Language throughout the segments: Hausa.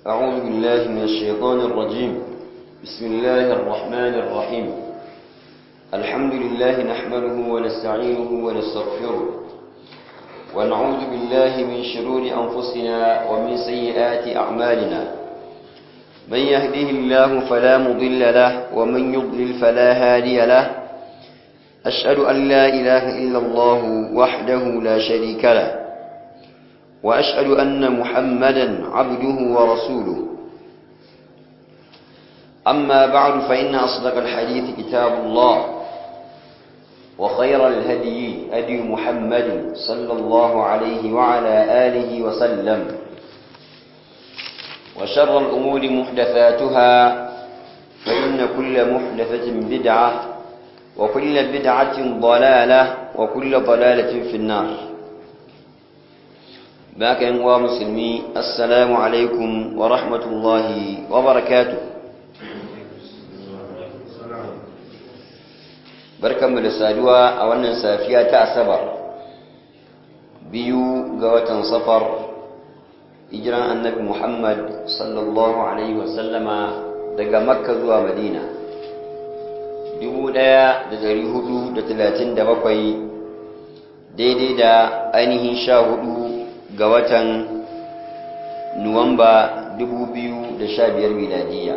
أعوذ بالله من الشيطان الرجيم بسم الله الرحمن الرحيم الحمد لله نحمده ونستعينه ونستغفره ونعوذ بالله من شرور أنفسنا ومن سيئات أعمالنا من يهده الله فلا مضل له ومن يضلل فلا هادي له أشهد أن لا إله إلا الله وحده لا شريك له وأشهد أن محمدا عبده ورسوله أما بعد فإن أصدق الحديث كتاب الله وخير الهدي هدي محمد صلى الله عليه وعلى آله وسلم وشر الأمور محدثاتها فإن كل محدثة بدعة وكل بدعة ضلالة وكل ضلالة في النار باك ينوى مسلمي السلام عليكم ورحمة الله وبركاته barkanmu da saduwa a wannan safiya ta asabar biyu ga watan safar hijiran annabi muhammad sallallahu alaihi wasallama daga makka zuwa madina 1437 daidai da ainihin sha hudu ga watan nuwamba 2015 miladiyya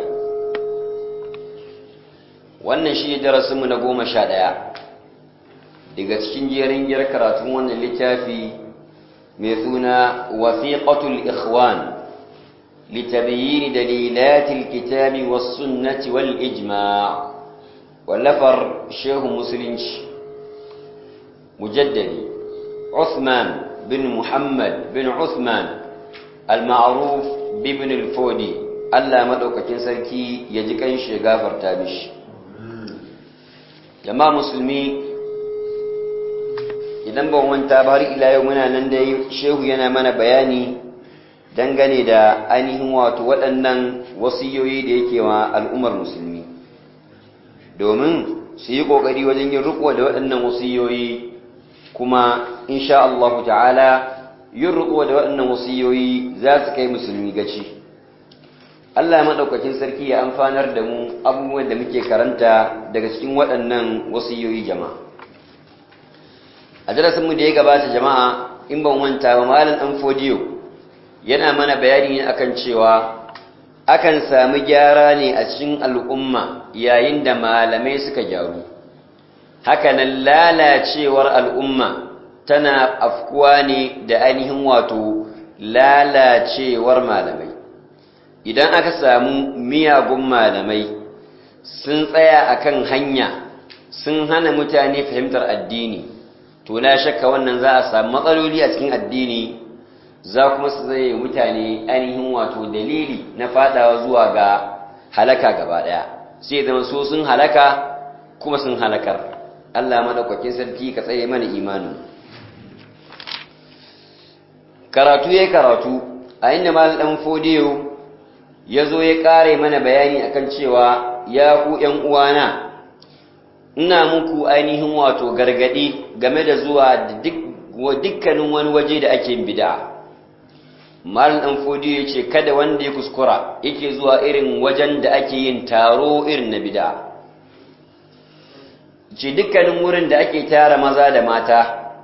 wannan shi ne darasinmu na goma sha ɗaya daga cikin jerin gyar karatun wannan littafi mai suna wasiƙatul ikhwan litabayyini dalilatil kitabi was sunnati wal ijma' wallafar shehu musulunci mujaddadi Uthman bin Muhammad bin Uthman al-ma'ruf bibin al-fodi Allah madaukakin sarki ya ji kan shi gafarta mishi jama'a musulmi idan ban wanta ba har ila yau muna nan dai shehu yana mana bayani dangane da ainihin wato waɗannan wasiyoyi da yake wa al'ummar musulmi domin su yi ƙoƙari wajen yin riko da waɗannan wasiyoyi kuma insha Allah ta'ala yin riko da waɗannan wasiyoyi za su kai musulmi gaci Allah maɗaukakin sarki ya amfanar da mu abubuwan da muke karanta daga cikin waɗannan wasiyoyi jama'a. A darasinmu da ya gabata jama'a in ban wanta ba malam ɗan fodiyo yana mana bayani ne akan cewa akan sami gyara ne a cikin al'umma yayin da malamai suka gyaru. Hakanan lalacewar al'umma tana afkuwa ne da ainihin wato lalacewar malamai. idan aka samu miyagun malamai sun tsaya akan hanya sun hana mutane fahimtar addini to na shakka wannan za a samu matsaloli a cikin addini za kuma su zai mutane ainihin wato dalili na fadawa zuwa ga halaka gaba daya sai zama so sun halaka kuma sun halakar Allah madaukakin sarki ka tsaye mana imanin karatu ya karatu a inda mal dan fodiyo ya zo ya ƙare mana bayani akan cewa ya ku ‘yan uwana ina muku ainihin wato gargaɗi game da zuwa dukkanin wani waje da ake bida malin ɗan fodiyo ya ce kada wanda ya kuskura yake zuwa irin wajen da ake yin taro irin na bida ce dukkanin wurin da ake tara maza da mata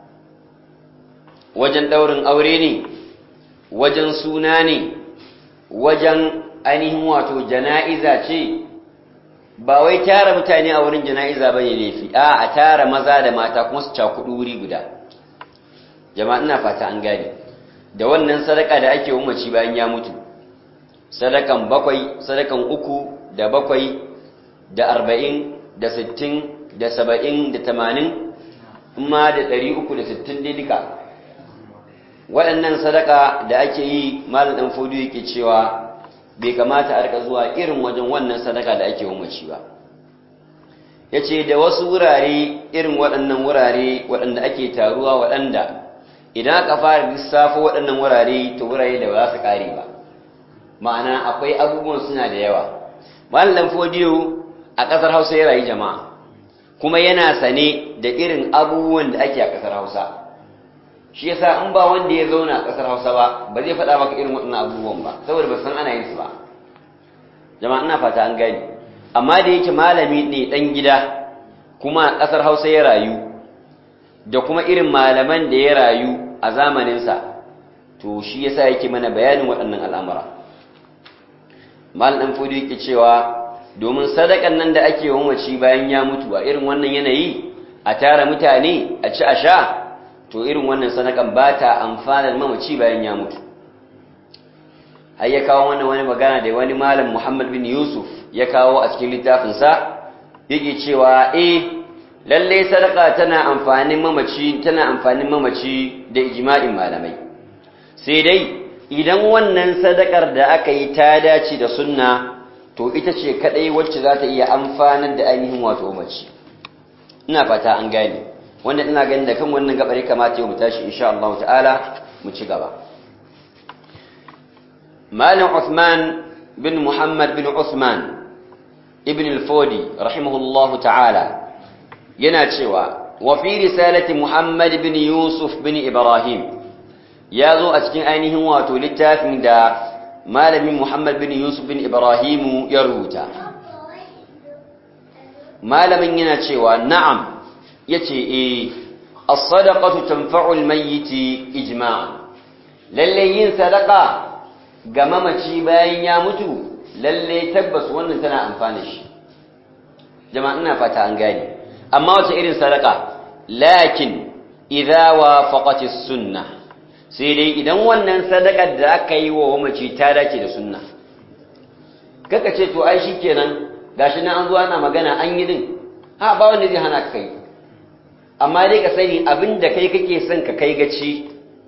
wajen ɗaurin aure ne wajen suna ne wajen ainihin wato jana'iza ce ba wai tara mutane a wurin jana'iza ba ne laifi a a tara maza da mata kuma su cakudu wuri guda jama'a ina fata an gane da wannan sadaka da ake umarci bayan ya mutu sadakan bakwai sadakan uku da bakwai da arba'in da sittin da saba'in da tamanin ma da ɗari uku da sittin dai duka waɗannan sadaka da ake yi malam ɗan fodo yake cewa bai kamata a rika zuwa irin wajen wannan sadaka da ake umarci ba ya ce da wasu wurare irin waɗannan wurare waɗanda ake taruwa waɗanda idan aka fara lissafo waɗannan wurare ta wurare da ba za su ƙare ba ma'ana akwai abubuwan suna da yawa malam fodiyo a ƙasar hausa ya rayu jama'a kuma yana sane da irin abubuwan da ake a ƙasar hausa shi yasa in ba wanda ya zauna a ƙasar Hausa ba ba zai faɗa maka irin waɗannan abubuwan ba saboda ba san ana yin su ba jama'a ina fata an gani amma da yake malami ne dan gida kuma a ƙasar Hausa ya rayu da kuma irin malaman da ya rayu a zamaninsa to shi yasa yake mana bayanin waɗannan al'amura mal dan fodi yake cewa domin sadakan nan da ake wa mace bayan ya mutu a irin wannan yanayi a tara mutane a ci a sha to irin wannan sadakan ba ta amfanar mamaci bayan ya mutu har ya kawo wannan wani magana da wani malam Muhammad bin Yusuf ya kawo a cikin littafinsa yake cewa eh lalle sadaka tana amfanin mamaci tana amfanin mamaci da ijma'in malamai sai dai idan wannan sadakar da aka yi ta dace da sunna to ita ce kadai wacce za ta iya amfanar da ainihin wato mace ina fata an gane wanda ina ganin da kan wannan gabar ya kamata yau mu tashi insha Allah ta'ala mu ci gaba malam Uthman bin Muhammad bin Uthman ibn al-Fodi rahimahullahu ta'ala yana cewa wa fi risalati Muhammad bin Yusuf bin Ibrahim ya zo a cikin ainihin wato littafin da malamin Muhammad bin Yusuf bin Ibrahimu ya rubuta. Malamin yana cewa na'am yace eh as-sadaqatu tanfa'u al-mayyiti ijma'an. Lalle yin sadaqa ga mamaci bayan ya mutu lalle tabbas wannan tana amfana shi. Jama'a ina fata an gane. Amma wace irin sadaqa? Lakin idza wafaqati as-sunnah sai dai idan wannan sadakar da aka yi wa mamaci ta dace da sunna kaka ce to ai shikenan gashi nan an zo ana magana an yi din ha ba wanda zai hana kai amma dai ka sani abin da kai kake son ka kai gaci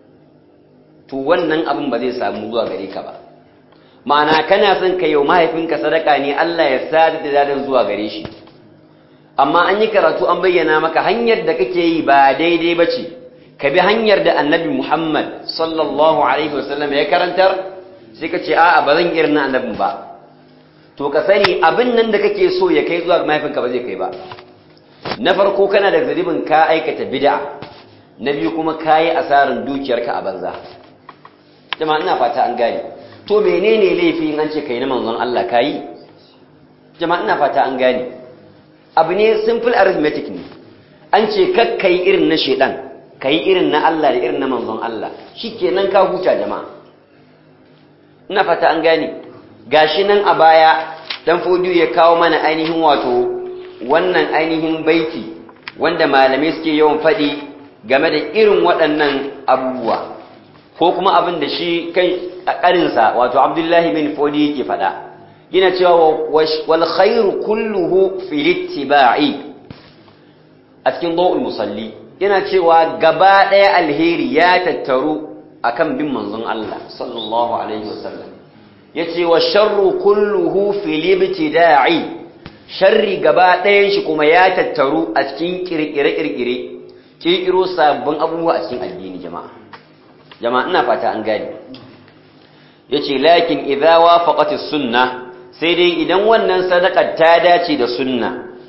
to wannan abin ba zai samu zuwa gare ka ba ma'ana kana son ka yau mahaifinka sadaka ne Allah ya sadar da dadan zuwa gare shi amma an yi karatu an bayyana maka hanyar da kake yi ba daidai ba ce ka bi hanyar da annabi Muhammad sallallahu Alaihi wasallam ya karantar sai ka ce a'a ba zan irin na annabin ba to ka sani abin nan da kake so ya kai zuwa mahaifinka ba zai kai ba na farko kana da zaribin ka aikata bid'a na biyu kuma ka yi asarin dukiyarka a banza jama'a ina fata an gane to menene laifi in an ce kai na manzon Allah ka yi jama'a ina fata an gane abu ne simple arithmetic ne an ce kakkai irin na shedan ka yi irin na Allah da irin na manzon Allah shi kenan ka huta jama'a ina fata an gane gashi nan a baya dan fodiyo ya kawo mana ainihin wato wannan ainihin baiti wanda malamai suke yawan faɗi game da irin waɗannan abubuwa ko kuma abin da shi kai a ƙarinsa wato abdullahi bin fodi yake faɗa yana cewa wal khairu kulluhu fil ittiba'i a cikin dawul musalli yana cewa gaba ɗaya alheri ya tattaru akan bin manzon Allah sallallahu alaihi wasallam yace wa sharru kulluhu fil ibtida'i sharri gaba ɗayan shi kuma ya tattaru a cikin kirkire kirkire kirkiro sabbin abubuwa a cikin addini jama'a jama'a ina fata an gane yace lakin idza wafaqatis sunna sai dai idan wannan sadaka ta dace da sunna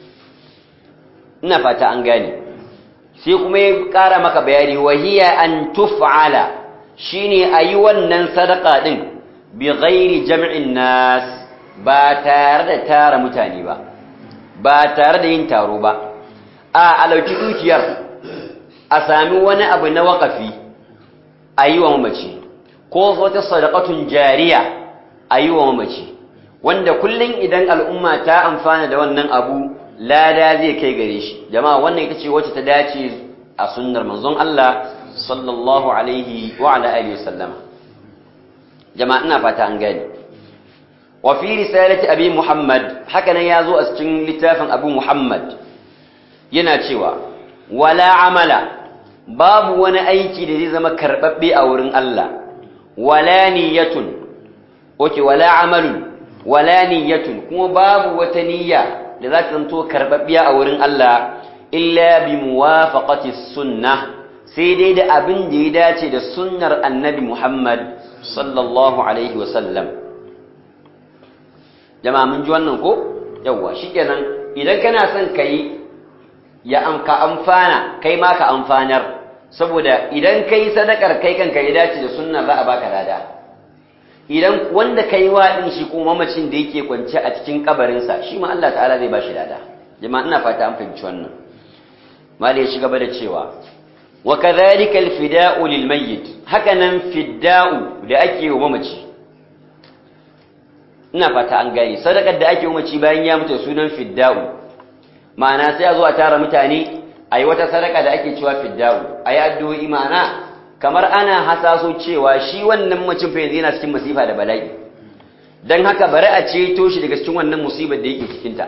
ina fata an gane sai kuma ya ƙara maka bayani wahiya an tuf'ala shine ayi wannan sadaka din bi ghairi jam'in nas ba tare da tara mutane ba ba tare da yin taro ba a alauki dukiyar a sami wani abu na waƙafi a yi wa mamaci ko wata sadaqatun jariya a yi wa mamaci wanda kullum idan al'umma ta amfana da wannan abu lada zai kai gare shi jama'a wannan ita ce wacce ta dace a sunnar manzon Allah sallallahu alaihi wa ala alihi wasallama jama'a ina fata an gani wa fi risalati abi muhammad haka nan yazo a cikin littafin abu muhammad yana cewa wala amala babu wani aiki da zai zama karbabbe a wurin Allah wala niyyatun oke wala amalun wala niyyatun kuma babu wata niyya da za ta zanto karbabbiya a wurin Allah illa bi muwafaqati sunnah sai dai da abin da ya dace da sunnar annabi Muhammad sallallahu alaihi wa sallam jama'a mun ji wannan ko yawa shikenan idan kana son kai ya amka amfana kai ma ka amfanar saboda idan kai sadakar kai kanka ya dace da sunna za a baka lada idan wanda kai wa din shi ko mamacin da yake kwance a cikin kabarinsa shi ma Allah ta'ala zai bashi lada jama'a ina fata an fahimci wannan mali ya shiga da cewa wa kadhalika alfida'u lilmayyit haka nan fidda'u da ake wa mamaci ina fata an gane sadakar da ake wa mamaci bayan ya mutu sunan fidda'u ma'ana sai a zo a tara mutane a yi wata sadaka da ake cewa fidda'u a yi addu'o'i ma'ana kamar ana hasaso cewa shi wannan macin fa yanzu yana cikin masifa da bala'i don haka bari a ceto shi daga cikin wannan musibar da yake cikinta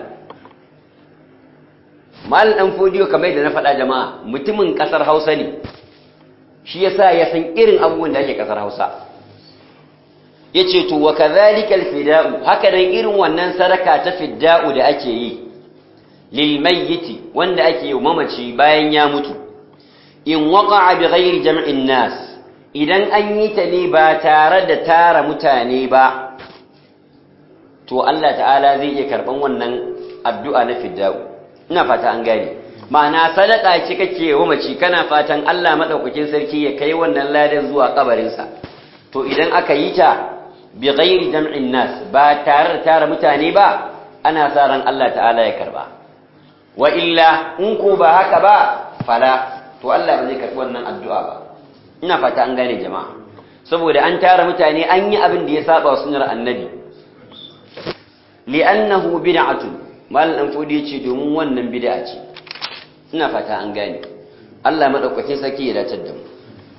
mal dan fodiyo kamar da na faɗa jama'a mutumin ƙasar hausa ne shi yasa ya san irin abubuwan da ake ƙasar hausa ya ce to wa kadhalika alfida'u haka dan irin wannan sadaka ta fidda'u da ake yi lilmayyiti wanda ake yi mamaci bayan ya mutu in waqa'a bi ghairi jam'in nas idan an yi ta ne ba tare da tara mutane ba to Allah ta'ala zai iya karban wannan addu'a na fidda'u ina fata an gane ma'ana sadaka ce kake wa mace kana fatan Allah madaukakin sarki ya kai wannan ladan zuwa kabarin sa to idan aka yi ta bi ghairi jam'in nas ba tare da tara mutane ba ana sa ran Allah ta'ala ya karba wa illa in ko ba haka ba fala to Allah ba zai karbi wannan addu'a ba ina fata an gane jama'a saboda an tara mutane an yi abin da ya saba sunnar annabi li'annahu bid'atun mal dan fodi yace domin wannan bid'a ce ina fata an gane Allah madaukakin sarki ya dace da mu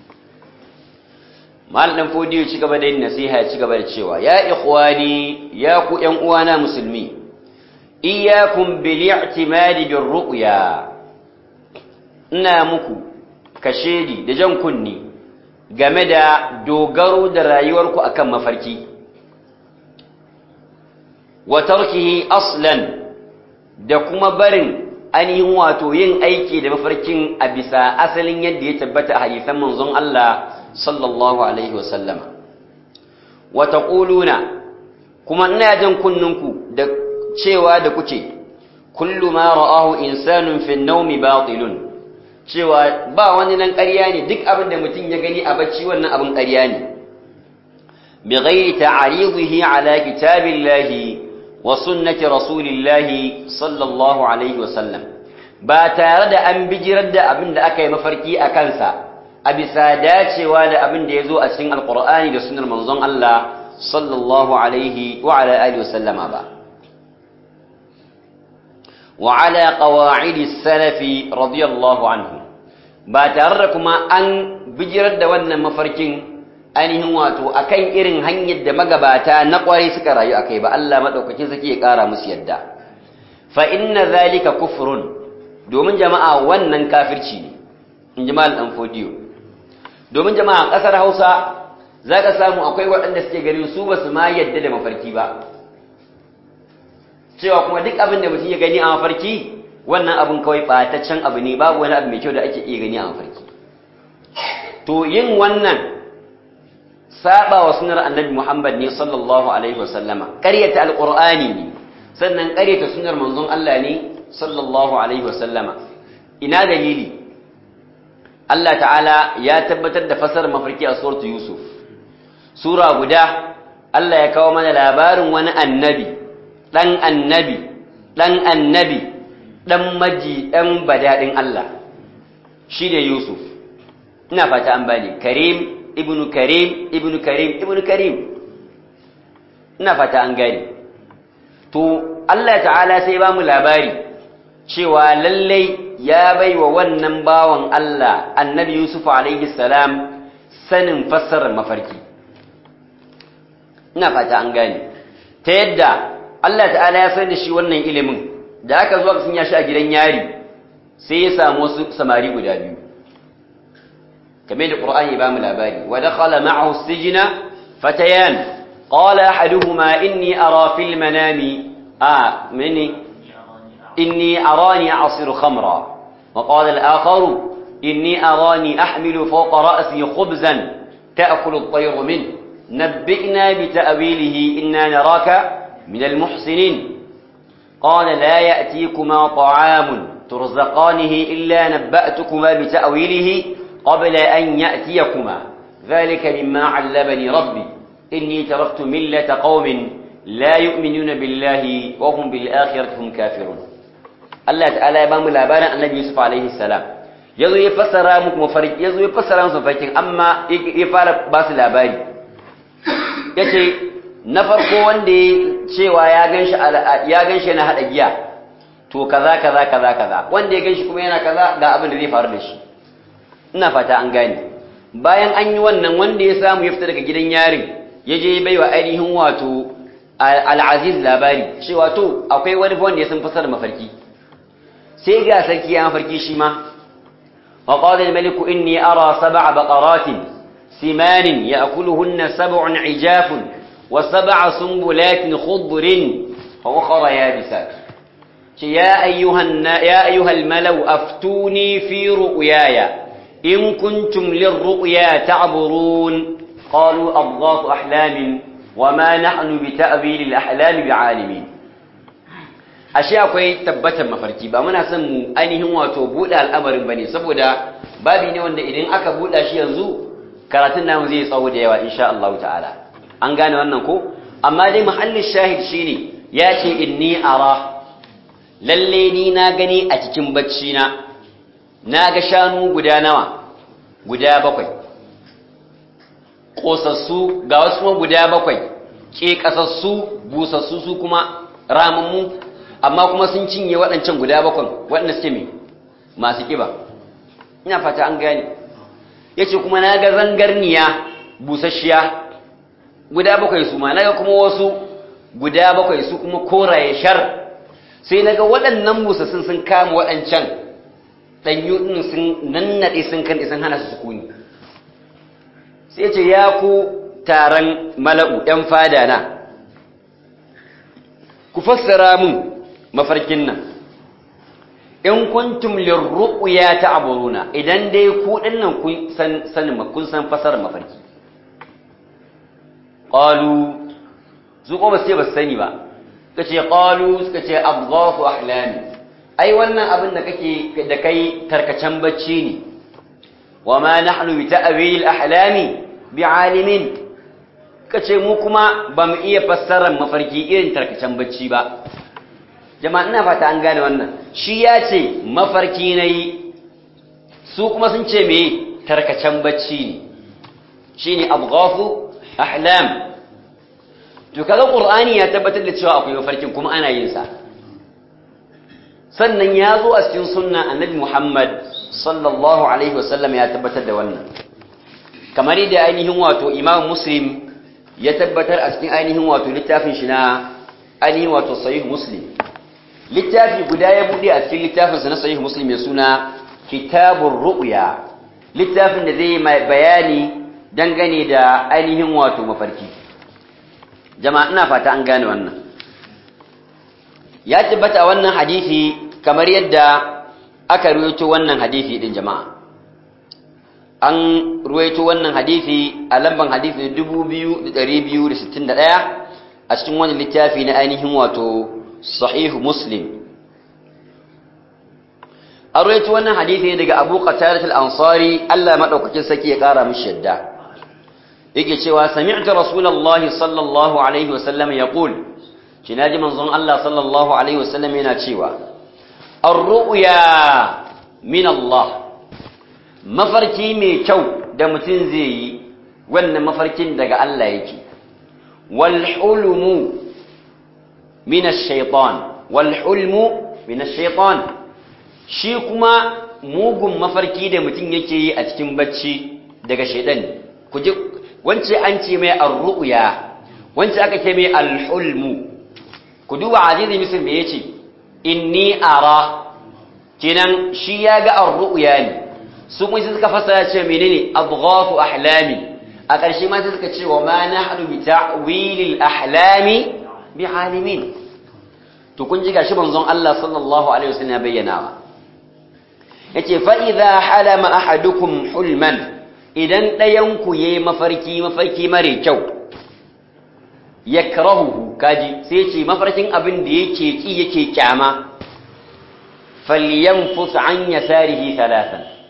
mal dan fodi ya ci gaba da yin nasiha ya ci gaba da cewa ya ikhwani ya ku ƴan uwana musulmi iyyakum bil i'timadi bir ru'ya ina muku kashedi da jan kunni game da dogaro da rayuwarku akan mafarki wa tarkihi aslan da kuma barin ainihin wato yin aiki da mafarkin a bisa asalin yadda ya tabbata a hadisan manzon Allah sallallahu alaihi wasallama wa taquluna kuma ina jan kunninku da cewa da kuke kullu ma ra'ahu insanun fi an-nawmi batilun cewa ba wani nan ƙarya ne duk abin da mutum ya gani a bacci wannan abin ƙarya ne bi ghairi ta'aridihi ala kitabillahi wa sunnati rasulillahi sallallahu alaihi wasallam ba tare da an bijirar da abin da aka yi mafarki a kansa a bisa dacewa da abin da ya zo a cikin alqur'ani da sunnar manzon Allah sallallahu alaihi wa ala alihi wasallama ba وعلى قواعد السلف رضي الله عنه ba tare da kuma an bijirar da wannan mafarkin ainihin wato akan irin hanyar da magabata na kwarai suka rayu akai ba Allah madaukakin saki ya kara musu yadda fa inna zalika kufrun domin jama'a wannan kafirci ne in ji mal dan fodiyo domin jama'a kasar Hausa zaka samu akwai waɗanda suke ganin su basu ma yadda da mafarki ba cewa kuma duk abin da mutum ya gani a mafarki wannan abin kawai ɓataccen abu ne babu wani abu mai kyau da ake iya gani a mafarki to yin wannan saba wa sunar annabi muhammad ne sallallahu alaihi wasallama ƙaryata alƙur'ani ne sannan ƙaryata sunar manzon allah ne sallallahu alaihi wasallama ina dalili allah ta'ala ya tabbatar da fasar mafarki a suratu yusuf sura guda allah ya kawo mana labarin wani annabi ɗan annabi ɗan annabi ɗan maji ɗan badaɗin Allah shi ne Yusuf ina fata an bani Karim ibnu Karim ibnu Karim ibnu Karim ina fata an gani to Allah ta'ala sai ba mu labari cewa lallai ya bai wa wannan bawan Allah annabi Yusuf alaihi salam sanin fassarar mafarki ina fata an gani ta yadda Allah ta'ala ya san da shi wannan ilimin da aka zuwa sun ya shi a gidan yari sai ya samu wasu samari guda biyu kamar da Qur'ani ba mu labari wa dakhala ma'ahu sijna fatayan qala ahaduhuma inni ara fil manami a mini inni arani a'siru khamra wa qala al-akharu inni arani ahmilu fawqa ra'si khubzan ta'kulu at-tayru min نبئنا بتأويله إنا نراك من المحسنين قال لا يأتيكما طعام ترزقانه إلا نبأتكما بتأويله qabla an ya'tiyakuma dhalika mimma 'allamani rabbi inni taraktu millata qaumin la yu'minuna billahi wa hum bil akhirati hum kafirun Allah ta'ala ya bamu labarin Annabi Yusuf alaihi salam yazo ya fassara muku mafarki yazo ya fassara musu mafarkin amma ya fara ba su labari yace na farko wanda ya cewa ya ganshi ya ganshi na hada giya to kaza kaza kaza kaza wanda ya ganshi kuma yana kaza ga abin da zai faru da shi ina fata an gane bayan an yi wannan wanda ya samu ya fita daga gidan yarin ya je ya baiwa ainihin wato al-aziz labari cewa to akwai wani wanda ya san fasar mafarki sai ga sarki ya mafarki shi ma وقال الملك إني أرى سبع بقرات سمان يأكلهن سبع عجاف وسبع سنبلات خضر وأخر يابسات يا أيها, يا أيها الملو أفتوني في رؤياي إن كنتم للرؤيا تعبرون قالوا أضغاث أحلام وما نحن بتأويل الأحلام بعالمين ashe akwai tabbatar mafarki ba muna son mu ainihin wato buɗe al'amarin bane saboda babi ne wanda idan aka buɗa shi yanzu karatun namu zai tsawo da yawa insha Allah ta'ala an gane wannan ko amma dai muhallin shahid shine ya ce inni ara lalle ni na gani a cikin bacci na na ga shanu guda nawa guda bakwai kosassu ga wasu kuma guda bakwai ke kasassu busassu su kuma ramammu amma kuma sun cinye waɗancan guda bakwan waɗanda suke mai masu ƙiba ina fata an gane ya ce kuma na ga zangarniya busasshiya guda bakwai su ma na ga kuma wasu guda bakwai su kuma koraye shar sai na ga waɗannan busassun sun kama waɗancan ɗanyu ɗin sun nannaɗe sun kan sun hana su sukuni sai ce ya ku taron mala'u ‘yan fada na ku fassara mun mafarkin nan in kuntum lirru'ya ta'buruna idan dai ku dinnan kun san sanin kun san fasar mafarki qalu su ko ba sai ba sani ba kace qalu suka ce abghafu ahlami ai wannan abin da kake da kai tarkacen bacci ne wama nahnu bi ta'wil ahlami bi'alimin kace mu kuma ba mu iya fassarar mafarki irin tarkacen bacci ba jama'a ina fata an gane wannan shi ya ce mafarki na yi su kuma sun ce me tarkacen bacci ne shi ne abghafu ahlam to kaga qur'ani ya tabbatar da cewa akwai mafarkin kuma ana yin sa sannan ya zo a cikin sunna annabi Muhammad sallallahu alaihi wasallam ya tabbatar da wannan kamar yadda ainihin wato imam muslim ya tabbatar a cikin ainihin wato littafin shi na ainihin wato sahih muslim littafi guda ya bude a cikin littafinsa na sahih muslim mai suna kitabur ru'ya littafin da zai mai bayani dangane da ainihin wato mafarki jama'a ina fata an gane wannan ya tabbata wannan hadisi kamar yadda aka ruwaito wannan hadisi din jama'a an ruwaito wannan hadisi a lamban hadisi 2261 a cikin wani littafi na ainihin wato sahih muslim an ruwaito wannan hadisi daga abu qatadah al-ansari Allah madaukakin saki ya kara mishi yadda yake cewa sami'tu rasulullahi sallallahu alaihi wasallam yaqul kinaji manzon Allah sallallahu alaihi wasallam yana cewa ar-ru'ya min Allah mafarki mai kyau da mutum zai yi wannan mafarkin daga Allah yake wal hulmu min ash-shaytan wal hulmu min ash-shaytan shi kuma mugun mafarki da mutum yake yi a cikin bacci daga shaydan ku ji wance an ce mai ar-ru'ya wance aka ce mai al-hulmu ku duba azizi misir me yace inni ara kenan shi ya ga ar-ru'ya ne su kuma sai suka fassara ce menene adghafu ahlami a ƙarshe ma sai suka ce wa ma nahnu bi ta'wilil ahlami bi alimin to kun ji gashi manzon Allah sallallahu alaihi wasallam ya bayyana wa yace fa idha halama ahadukum hulman idan ɗayan ku yayi mafarki mafarki mare kyau yakrahuhu kaji sai ce mafarkin abin da yake ki yake kyama falyanfus an yasarihi thalathan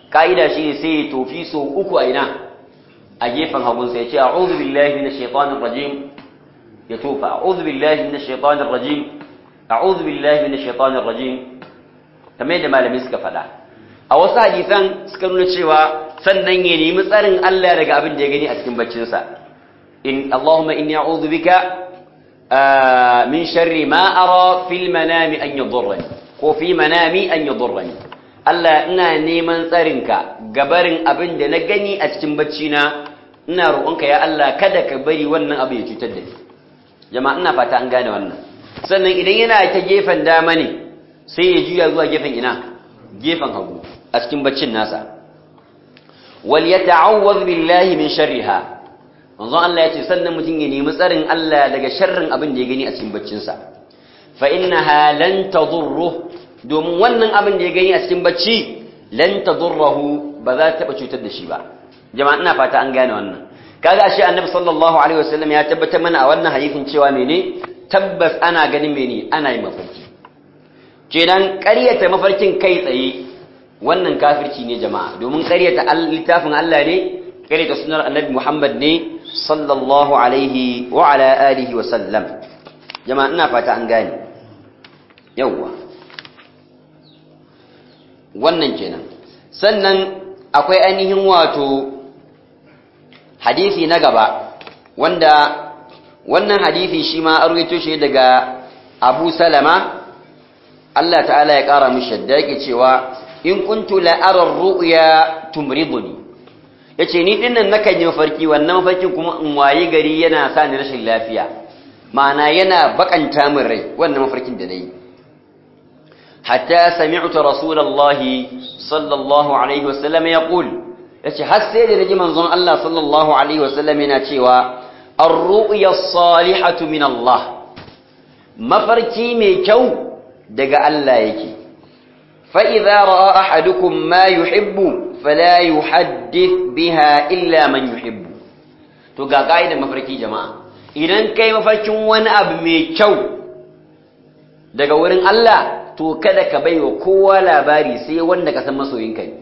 ka'ida shi ne sai ya tofi so uku a ina a gefen hagun sai ya ce a'udhu billahi minash shaitanir rajim ya tofa a'udhu billahi minash shaitanir rajim a'udhu billahi minash shaitanir rajim kamar yadda malamai suka faɗa a wasu hadisan suka nuna cewa sannan ya nemi tsarin Allah daga abin da ya gani a cikin baccinsa in Allahumma inni a'udhu bika min sharri ma ara fil manami an yadurrani ko fi manami an yadurrani Allah ina neman tsarinka gabarin abin da na gani a cikin bacci na ina roƙonka ya Allah kada ka bari wannan abu ya cutar da ni jama'a ina fata an gane wannan sannan idan yana ta gefen dama ne sai ya juya zuwa gefen ina gefen hagu a cikin baccin nasa wal yata'awwadh billahi min sharriha manzon Allah ya ce sannan mutum ya nemi tsarin Allah daga sharrin abin da ya gani a cikin baccinsa fa innaha lan tadurru domin wannan abin da ya gani a cikin bacci lan tadurruhu ba za ta taba cutar da shi ba jama'a ina fata an gane wannan kaga shi annabi sallallahu alaihi wasallam ya tabbatar mana a wannan hadisin cewa mene tabbas ana ganin mene ana yin mafarki kenan ƙaryata mafarkin kai tsaye wannan kafirci ne jama'a domin ƙaryata littafin Allah ne ƙaryata sunar annabi Muhammad ne sallallahu alaihi wa ala alihi wa sallam jama'a ina fata an gane yawwa wannan kenan sannan akwai ainihin wato hadisi na gaba wanda wannan hadisi shi ma an ruwaito shi daga Abu Salama Allah ta'ala ya ƙara mishi yadda yake cewa in kuntu la'arar ru'ya tumriduni yace ni dinnan nakan yi mafarki wannan mafarkin kuma in waye gari yana sa ni rashin lafiya ma'ana yana bakanta min rai wannan mafarkin da nayi hatta sami'tu rasulullahi sallallahu alaihi wasallam yaqul yace har sai da naji manzon Allah sallallahu alaihi wasallam yana cewa ar-ru'ya as-salihatu min Allah mafarki mai kyau daga Allah yake fa idza ra'a ahadukum ma yuhibbu fala yuhaddith biha illa man yuhibbu to ga kaida mafarki jama'a idan kai mafarkin wani abu mai kyau daga wurin Allah to kada ka baiwa kowa labari sai wanda ka san masoyinka ne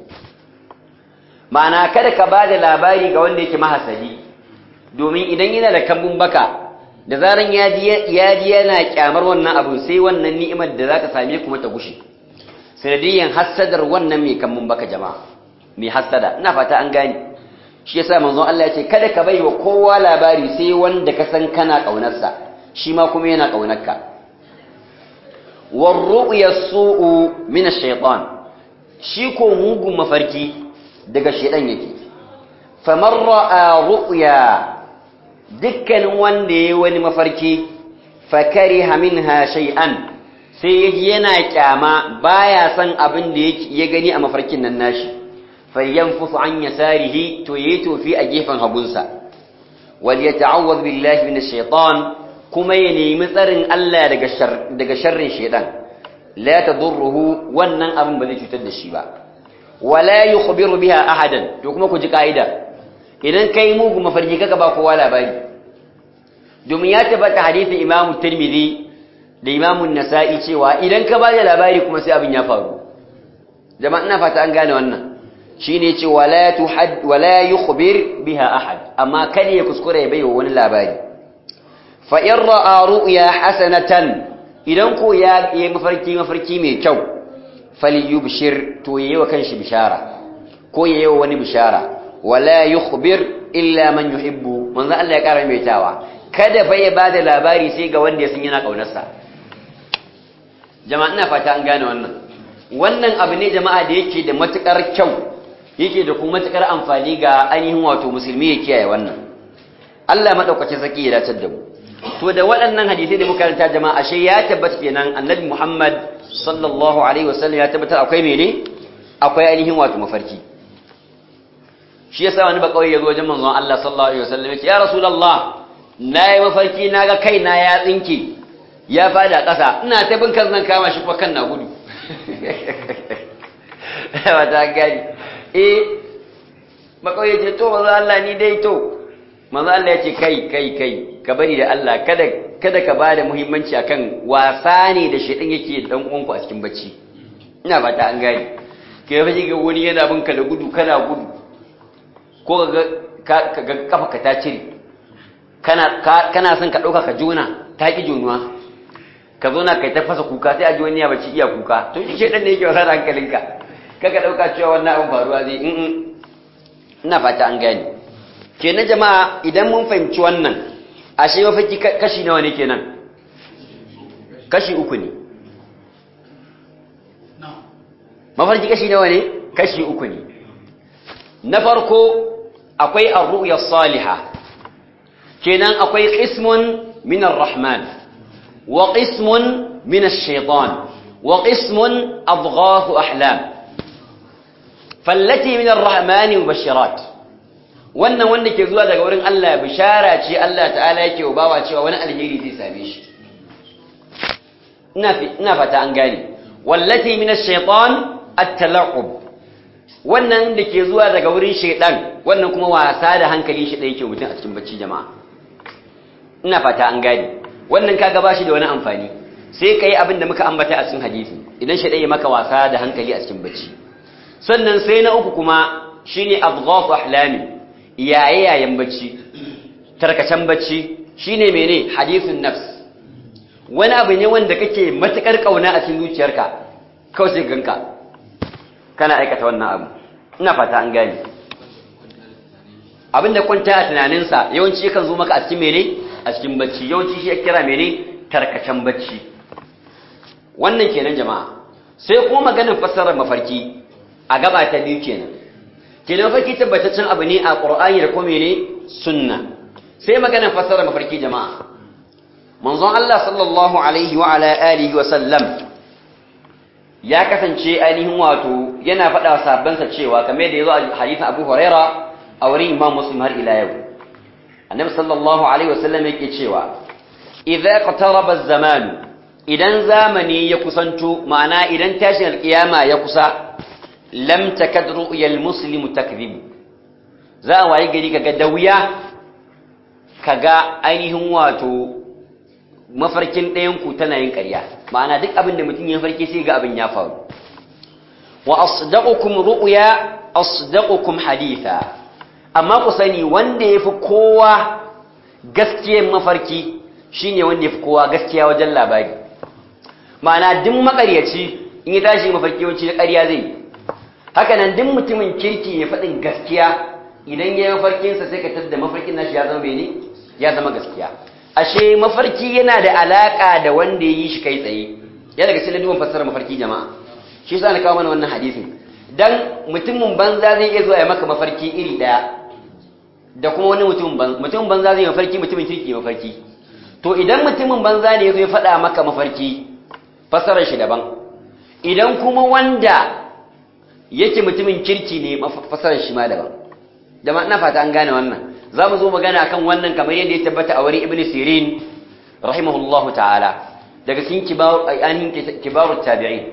ma'ana kada ka bada labari ga wanda yake mahasadi domin idan yana da kambun baka da zaran ya ji yana kyamar wannan abu sai wannan ni'imar da za ta same kuma ta gushe sanadiyan hassadar wannan mai kambun baka jama'a mai hassada ina fata an gane shi yasa manzon Allah ya ce kada ka bai wa kowa labari sai wanda ka san kana kaunarsa shi ma kuma yana kaunarka war ru'ya su'u min ash-shaytan shi ko mugun mafarki daga shedan yake faman ra'a ru'ya dukkanin wanda yayi wani mafarki fakariha minha shay'an sai yaji yana kyama baya san abin da ya gani a mafarkin nan nashi falyanfusu an yasarihi to yayi tofi a gefen hagunsa wal yata'awwadh billahi minash shaitan kuma ya nemi tsarin Allah daga daga sharrin shaitan la tadurruhu wannan abin ba zai cutar da shi ba wala yukhbiru biha ahadan to kuma ku ji kaida idan kai mugu mafarki kaga ba kowa labari domin ya tabbata hadisin Imam Tirmidhi da Imam Nasa'i cewa idan ka ba da labari kuma sai abin ya faru jama'a ina fata an gane wannan shine ce wala tuhad wala yukhbir biha ahad amma kada ya kuskure ya baiwa wani labari fa in ra'a ru'ya hasanatan idan ko ya yi mafarki mafarki mai kyau falyubshir to yayi wa kanshi bishara ko yayi wa wani bishara wala yukhbir illa man yuhibbu manzo Allah ya kara mai tawa kada fa ya bada labari sai ga wanda ya san yana kaunarsa jama'a ina fata an gane wannan wannan abu ne jama'a da yake da matukar kyau yake da kuma matukar amfani ga ainihin wato musulmi ya kiyaye wannan Allah madaukakin saki ya dace da mu to da waɗannan hadisi da muka karanta jama'a ashe ya tabbata kenan annabi Muhammad sallallahu alaihi wasallam ya tabbata akwai mene akwai ainihin wato mafarki shi yasa wani ba kawai ya zo wajen manzon Allah sallallahu alaihi wasallam ya ce ya rasulullah nayi mafarki naga kaina ya tsinke ya fada ƙasa ina ta bin kan zan kama shi kuma kan na gudu wata gani eh makawai ya ce to manzo Allah ni dai to manzo Allah ya ce kai kai kai ka bari da Allah kada kada ka bada muhimmanci akan wasa ne da shedan yake dan uwanku a cikin bacci ina fata an gani kai fa ga wani yana bin ka da gudu kana gudu ko ka ga kafa ka ta cire kana kana son ka dauka ka jona ta ki jonuwa ka zo na kai ta fasa kuka sai a ji wani ya bace iya kuka to shi shedan ne yake wasa da hankalinka kaga dauka cewa wannan abin faruwa zai in ina fata an gane kenan jama'a idan mun fahimci wannan ashe mafarki kashi nawa ne kenan kashi uku ne mafarki kashi nawa ne kashi uku ne na farko akwai ar-ru'ya salihah kenan akwai qismun min ar-rahman wa qismun min ash-shaytan wa qismun adghath ahlam fallati min ar-rahman mubashirat wannan wanda ke zuwa daga wurin Allah bishara ce Allah ta'ala yake wa bawa cewa wani alheri zai same shi ina ina fata an gane wallati min ash-shaytan at-tala'ub wannan da ke zuwa daga wurin shaydan wannan kuma wasa da hankali shi da yake mutum a cikin bacci jama'a ina fata an gane wannan kaga bashi da wani amfani sai kai abin da muka ambata a cikin hadisi idan shaydan ya maka wasa da hankali a cikin bacci sannan sai na uku kuma shine adghaf ahlami yaye yayin bacci tarkacen bacci shine mene hadithun nafs wani abu ne wanda kake matukar kauna a cikin zuciyarka kawai sai ganka kana aikata wannan abu ina fata an gane abinda kwanta a tunaninsa yawanci yakan zo maka a cikin mene a cikin bacci yawanci shi ya kira mene tarkacen bacci wannan kenan jama'a sai kuma maganar fassarar mafarki a gaba ta biyu kenan kenan mafarki tabbataccen abu ne a qur'ani da kuma mene sunna sai maganar fassarar mafarki jama'a manzon Allah sallallahu alaihi wa ala alihi wa sallam ya kasance ainihin wato yana faɗa wa sahabbansa cewa kamar da yazo a hadisin Abu Huraira a wurin Imam Muslim har ila yau Annabi sallallahu alaihi wa sallam yake cewa idza qataraba az-zaman idan zamani ya kusanto ma'ana idan tashin alkiyama ya kusa lam takad ru'yal muslimu takdhib za a waye gari kaga da wuya kaga ainihin wato mafarkin ɗayan ku tana yin ƙarya ma'ana duk abin da mutum ya farke sai ga abin ya faru wa asdaqukum ru'ya asdaqukum haditha amma ku sani wanda yafi kowa gaskiyar mafarki shine wanda yafi kowa gaskiya wajen labari ma'ana duk makaryaci in ya tashi mafarki yawanci ƙarya zai haka nan duk mutumin kirki ya faɗin gaskiya idan ya yi mafarkinsa sai ka tadda mafarkin nashi ya zama bene ya zama gaskiya ashe mafarki yana da alaka da wanda ya yi shi kai tsaye ya daga cikin duban fassara mafarki jama'a shi yasa na kawo mana wannan hadisin dan mutumin banza zai iya zuwa ya maka mafarki iri daya da kuma wani mutumin banza mutumin banza zai mafarki mutumin kirki mafarki to idan mutumin banza ne ya zo ya faɗa maka mafarki fassarar shi daban idan kuma wanda yake mutumin kirki ne fasarar shi ma daban jama'a ina fata an gane wannan za mu zo magana akan wannan kamar yadda ya tabbata a wurin ibn sirin rahimahullahu ta'ala daga cikin kibar ainihin kibarut tabi'in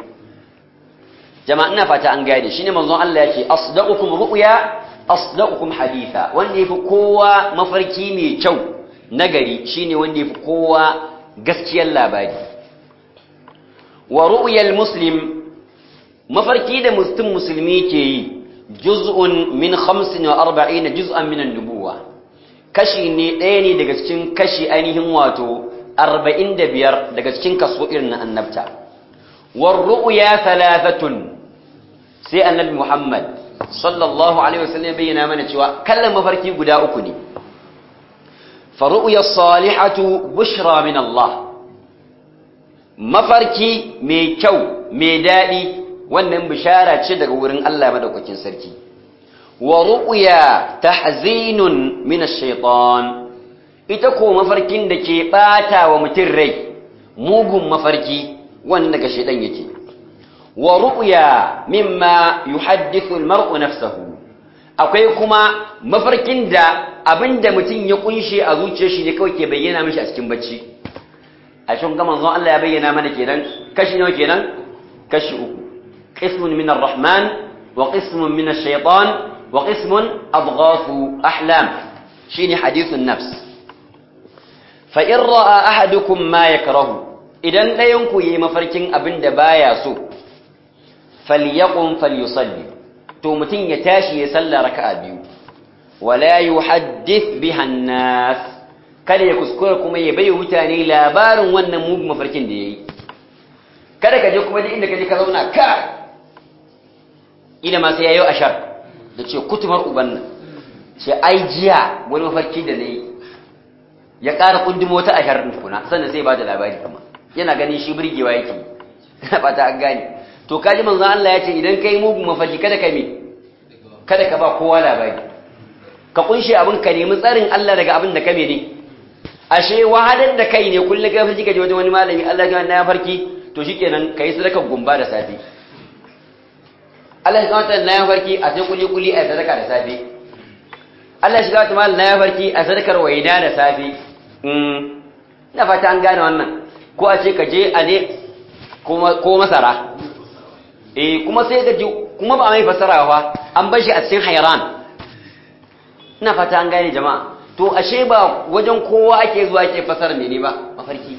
jama'a ina fata an gane shine manzon Allah yake asdaqukum ru'ya asdaqukum haditha wanda yafi kowa mafarki mai kyau nagari shine wanda yafi kowa gaskiyar labari wa ru'yal muslim mafarki da mustum musulmi ke yi juz'un min 45 juz'an min an-nubuwa kashi ne ɗaya ne daga cikin kashi ainihin wato 45 daga cikin kaso irin na annabta war ru'ya thalathatun sai annabi Muhammad sallallahu alaihi wasallam bayyana mana cewa kallon mafarki guda uku ne fa ru'ya salihatu bushra min Allah mafarki mai kyau mai daɗi wannan bishara ce daga wurin Allah madaukakin sarki wa ru'ya tahzinun min ash-shaytan ita ko mafarkin da ke bata wa mutum rai mugun mafarki wannan daga shaydan yake wa ru'ya mimma yuhaddithu al-mar'u nafsahu akwai kuma mafarkin da abinda mutum ya kunshe a zuciyar shi ne kawai ke bayyana mishi a cikin bacci a cikin ga manzon Allah ya bayyana mana kenan kashi nawa kenan kashi uku قسم من الرحمن وقسم من الشيطان وقسم أضغاث أحلام شيني حديث النفس فإن رأى أحدكم ما يكره إذن لا ينكو يمفركين أبن دبايا سو falyaqum falyusalli to mutun ya tashi ya salla raka'a biyu wala yuhaddith biha an-nas kada ya kuskura kuma ya bayyana mutane labarin wannan mugun mafarkin da yayi kada ka je kuma duk inda ka je ka zauna ka ina ma sai yayo ashar da ce kutumar uban nan ce ai jiya wani mafarki da nayi ya ƙara kundumo wata ashar din kuna sannan sai ba da labari kuma yana ganin shi burgewa yake ina fata an gane to kaji manzon Allah ya ce idan kai mugun mafarki kada ka me kada ka ba kowa labari ka kunshe abin ka nemi tsarin Allah daga abin da ka mene ashe wahadar da kai ne kullum ka farki ka je wajen wani malami Allah ya na farki to shikenan kai sadaka gumba da safe Allah ya kawata na farki a sai kuli kuli a sadaka da safe Allah ya shiga ta mal na farki a sadakar waida da safe mm na fata an gane wannan ko a ce ka je a ne ko masara eh kuma sai ka ji kuma ba mai fasarawa an bar shi a cikin hayran ina fata an gane jama'a to ashe ba wajen kowa ake zuwa ake fasara mene ba mafarki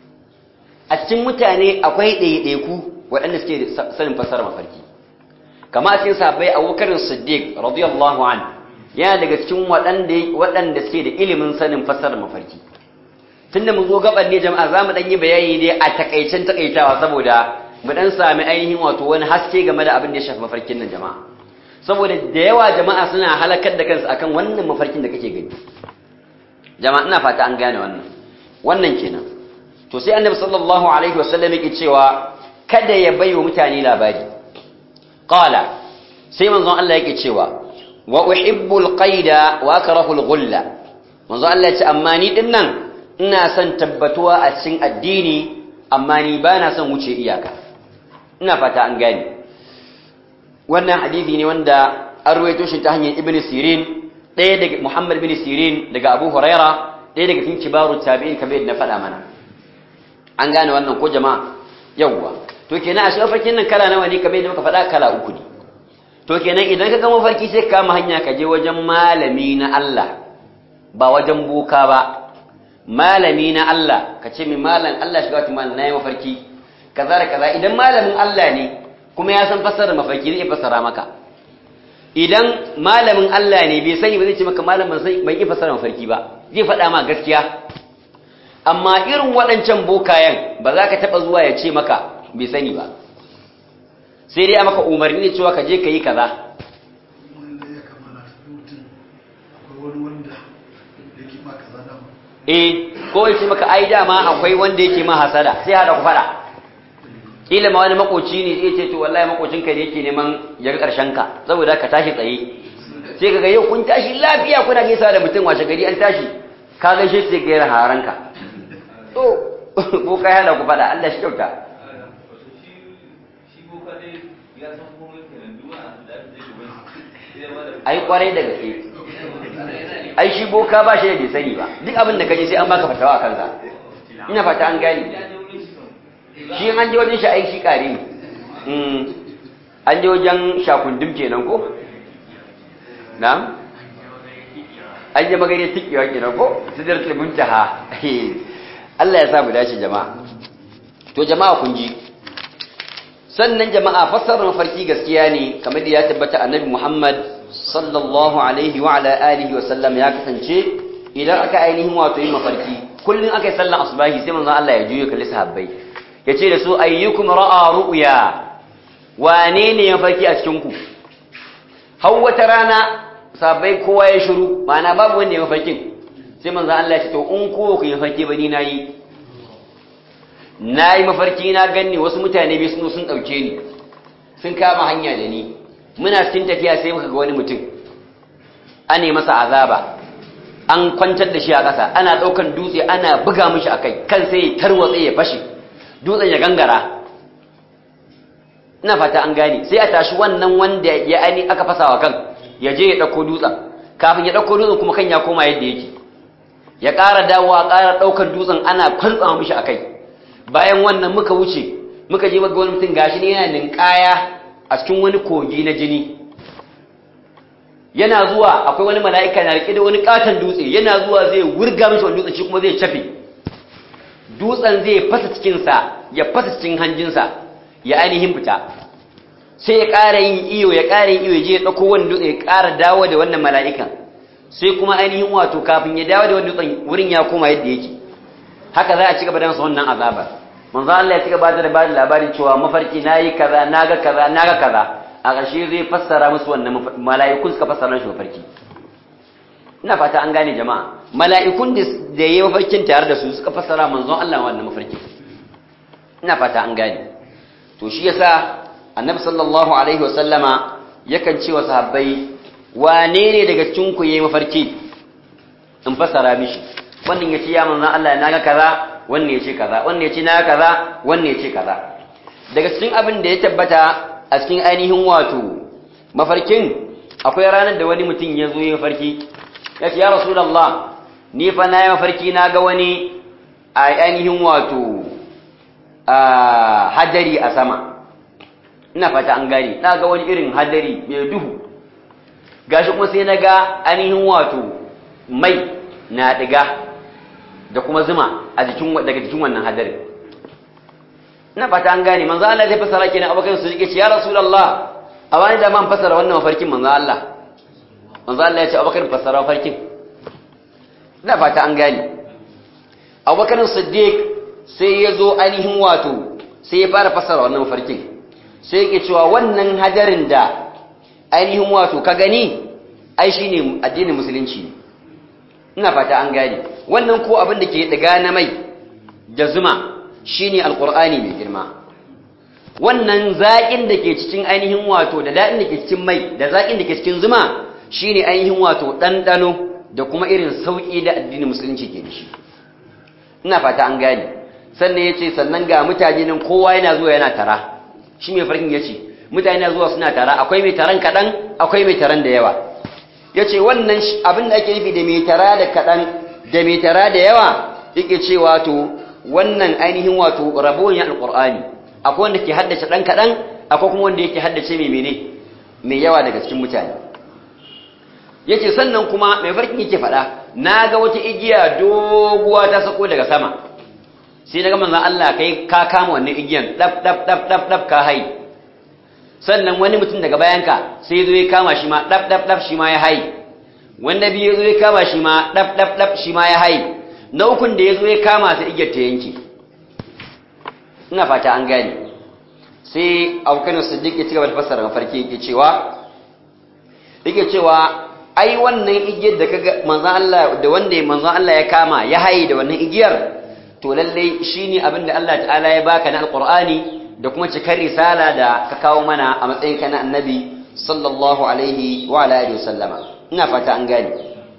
a cikin mutane akwai ɗaiɗaiku waɗanda suke sanin fasara mafarki kama a cikin sahabbai abubakar siddiq radiyallahu an yana daga cikin waɗanda waɗanda suke da ilimin sanin fasara mafarki tunda mun zo gaban ne jama'a zamu dan yi bayani dai a takaicen takaitawa saboda mu dan sami ainihin wato wani haske game da abin da ya shafi mafarkin nan jama'a saboda da yawa jama'a suna halakar da kansu akan wannan mafarkin da kake gani jama'a ina fata an gane wannan wannan kenan to sai annabi sallallahu alaihi wasallam yake cewa kada ya bayo mutane labari qala sai manzon Allah yake cewa wa uhibbul qaida wa akrahu al-ghulla manzon Allah ya ce amma ni din nan ina son tabbatuwa a cikin addini amma ni bana son wuce iyaka ina fata an gane wannan hadisi ne wanda an ruwaito shi ta hanyar ibn sirin ɗaya daga muhammad bin sirin daga abu huraira ɗaya daga cikin kibaru tabi'in kamar yadda na faɗa mana an gane wannan ko jama'a yawwa to kenan a shi mafarkin nan kala nawa ne kamar yadda muka faɗa kala uku ne to kenan idan ka ga mafarki sai ka kama hanya ka je wajen malami na Allah ba wajen boka ba malami na Allah ka ce min malam Allah shiga wata malam na yi mafarki kaza da kaza idan malamin Allah ne kuma ya san fassarar mafarki zai fassara maka idan malamin Allah ne bai sani ba zai ce maka malam ban sai ban yi fassarar mafarki ba zai faɗa ma gaskiya amma irin waɗancan bokayen ba za ka taɓa zuwa ya ce maka bai sani ba sai dai a maka umarni ne cewa ka je ka yi kaza eh ko ya ce maka ai dama akwai wanda yake ma hasada sai hada ku faɗa kila ma wani makoci ne zai ce to wallahi makocinka ne yake neman ya ga karshen ka saboda ka tashi tsaye sai kaga yau kun tashi lafiya kuna gaisa da mutum washe gari an tashi ka gaishe sai ga yana haranka to ko kai hada ku fada Allah shi kyauta ai kwarai da gaske ai shi boka ba shi da bai sani ba duk abin da kaje sai an baka fatawa a kansa ina fata an gane shi an je wajen shi ai shi kare ne an je wajen shakundum kenan ko na'am an je magare tikewa kenan ko sidratul muntaha Allah ya sa mu dace jama'a to jama'a kun ji sannan jama'a fassarar mafarki gaskiya ne kamar da ya tabbata annabi Muhammad sallallahu alaihi wa ala alihi wa sallam ya kasance idan aka ainihin wato yin mafarki kullun aka yi sallan asubahi sai manzon Allah ya juyo kalli sahabbai yace da su ayyukum ra'a ru'ya wane ne ya farki a cikin ku har wata rana sahabbai kowa ya shiru ma'ana babu wanda ya mafarkin sai manzon Allah ya ce to in ko ku yi farki ba ni nayi nayi mafarki na ganni wasu mutane bai sun sun dauke ni sun kama hanya da ni muna cikin tafiya sai muka ga wani mutum ane masa azaba an kwantar da shi a ƙasa ana ɗaukan dutse ana buga mishi a kai kan sai ya tarwatse ya fashe dutsen ya gangara ina fata an gane sai a tashi wannan wanda ya ani aka fasa wa kan ya je ya ɗauko dutsen kafin ya ɗauko dutsen kuma kan ya koma yadda yake ya ƙara dawowa ƙara ɗaukar dutsen ana kwantsa mishi a kai bayan wannan muka wuce muka je ga wani mutum gashi ne yana ninkaya a cikin wani kogi na jini yana zuwa akwai wani mala'ika na rike da wani katon dutse yana zuwa zai wurga mishi wani dutsen shi kuma zai cafe dutsen zai fasa cikinsa ya fasa cikin hanjinsa ya ainihin fita sai ya ƙara yin iyo ya ƙara yin iyo ya je ya ɗauko wani dutse ya ƙara dawo da wannan mala'ikan sai kuma ainihin wato kafin ya dawo da wani dutsen wurin ya koma yadda yake haka za a ci gaba da masa wannan azaba manzo Allah ya ci gaba da ba da labarin cewa mafarki nayi kaza naga kaza naga kaza a ƙarshe zai fassara musu wannan mala'ikun suka fassara shi mafarki ina fata an gane jama'a mala'ikun da yayi mafarkin tare da su suka fassara manzon Allah wannan mafarkin ina fata an gane to shi yasa annabi sallallahu alaihi wasallama yakan ce wa sahabbai wane ne daga cikin ku yayi mafarki in fassara mishi wannan yace ya manzon Allah naga kaza wannan yace kaza wannan yace naga kaza wannan yace kaza daga cikin abin da ya tabbata a cikin ainihin wato mafarkin akwai ranar da wani mutum ya zo ya mafarki ya ce ya rasulullah ni fa na yi mafarki na ga wani a ainihin wato hadari a sama ina fata an gani na ga wani irin hadari mai duhu gashi kuma sai na ga ainihin wato mai na diga da kuma zuma a jikin daga jikin wannan hadarin ina fata an gane manzo Allah zai fasara kenan abokan su yake ce ya rasulullah a wani da man fasara wannan mafarkin manzo Allah manzo Allah ya ce abokan fasara mafarkin ina fata an gane abokan siddiq sai ya zo ainihin wato sai ya fara fasara wannan mafarkin sai yake cewa wannan hadarin da ainihin wato ka gani ai shine addinin musulunci ina fata an gane wannan ko abin da ke daga na mai da zuma shine alqur'ani mai girma wannan zaƙin da ke cikin ainihin wato da daɗin da ke cikin mai da zaƙin da ke cikin zuma shine ainihin wato ɗanɗano da kuma irin sauƙi da addinin musulunci ke da shi ina fata an gane sannan ya ce sannan ga mutane nan kowa yana zuwa yana tara shi mai farkin ya ce mutane na zuwa suna tara akwai mai taron kaɗan akwai mai taron da yawa ya ce wannan abin da ake nufi da mai tara da kaɗan da mai tara da yawa yake ce wato wannan ainihin wato rabon ya alƙur'ani akwai wanda ke haddace ɗan kaɗan akwai kuma wanda yake haddace mai mene mai yawa daga cikin mutane yake sannan kuma mai farkin yake faɗa na ga wata igiya doguwa ta sako daga sama sai na ga manzon Allah kai ka kama wannan igiyan dab dab dab dab dab ka hai sannan wani mutum daga bayanka sai zo ya kama shi ma dab dab dab shi ma ya hai wanda biyu zo ya kama shi ma dab dab dab shi ma ya hai na ukun da ya zo ya kama ta igiyar ta yanke ina fata an gane sai abokan siddiq ya ci gaba da fassara mafarki yake cewa yake cewa ai wannan igiyar da kaga manzon Allah da wanda manzon Allah ya kama ya haye da wannan igiyar to lalle shine abin da Allah ta'ala ya baka na alqur'ani da kuma cikar risala da ka kawo mana a matsayin ka na annabi sallallahu alaihi wa ala alihi wasallama ina fata an gane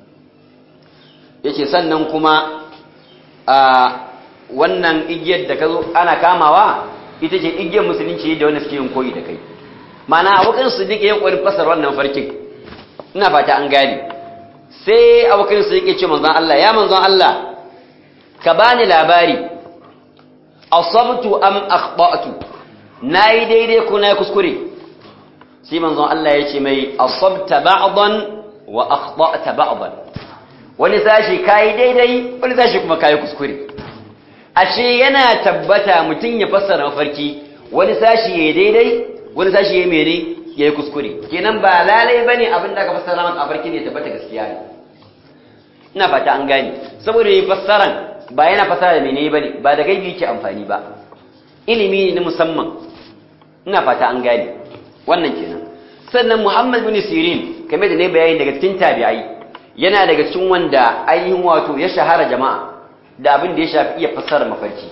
yace sannan kuma a wannan igiyar da ka zo ana kamawa ita ce igiyar musulunci da wanda suke yin koyi da kai mana abokan su dike yin ƙwarin fasar wannan farkin ina fata an gane sai abokan su dike ce manzon Allah ya manzon Allah ka bani labari asabtu am akhtatu nayi daidai ko nayi kuskure sai manzon Allah ya ce mai asabta ba'dan wa akhtata ba'dan wani sashi kai daidai wani sashi kuma kai kuskure ashe yana tabbata mutum ya fassara mafarki wani sashi ya daidai wani sashi ya mene ya yi kuskure kenan ba lalai ba ne abin da aka fassara maka mafarki ne tabbata gaskiya ne ina fata an gane saboda yi fassaran ba yana fassara da mene ba ne ba da gaibi yake amfani ba ilimi ne na musamman ina fata an gane wannan kenan sannan muhammad bin sirin kamar da ne bayani daga cikin tabi'ai yana daga cikin wanda ainihin wato ya shahara jama'a da abin da ya shafi iya fassara mafarki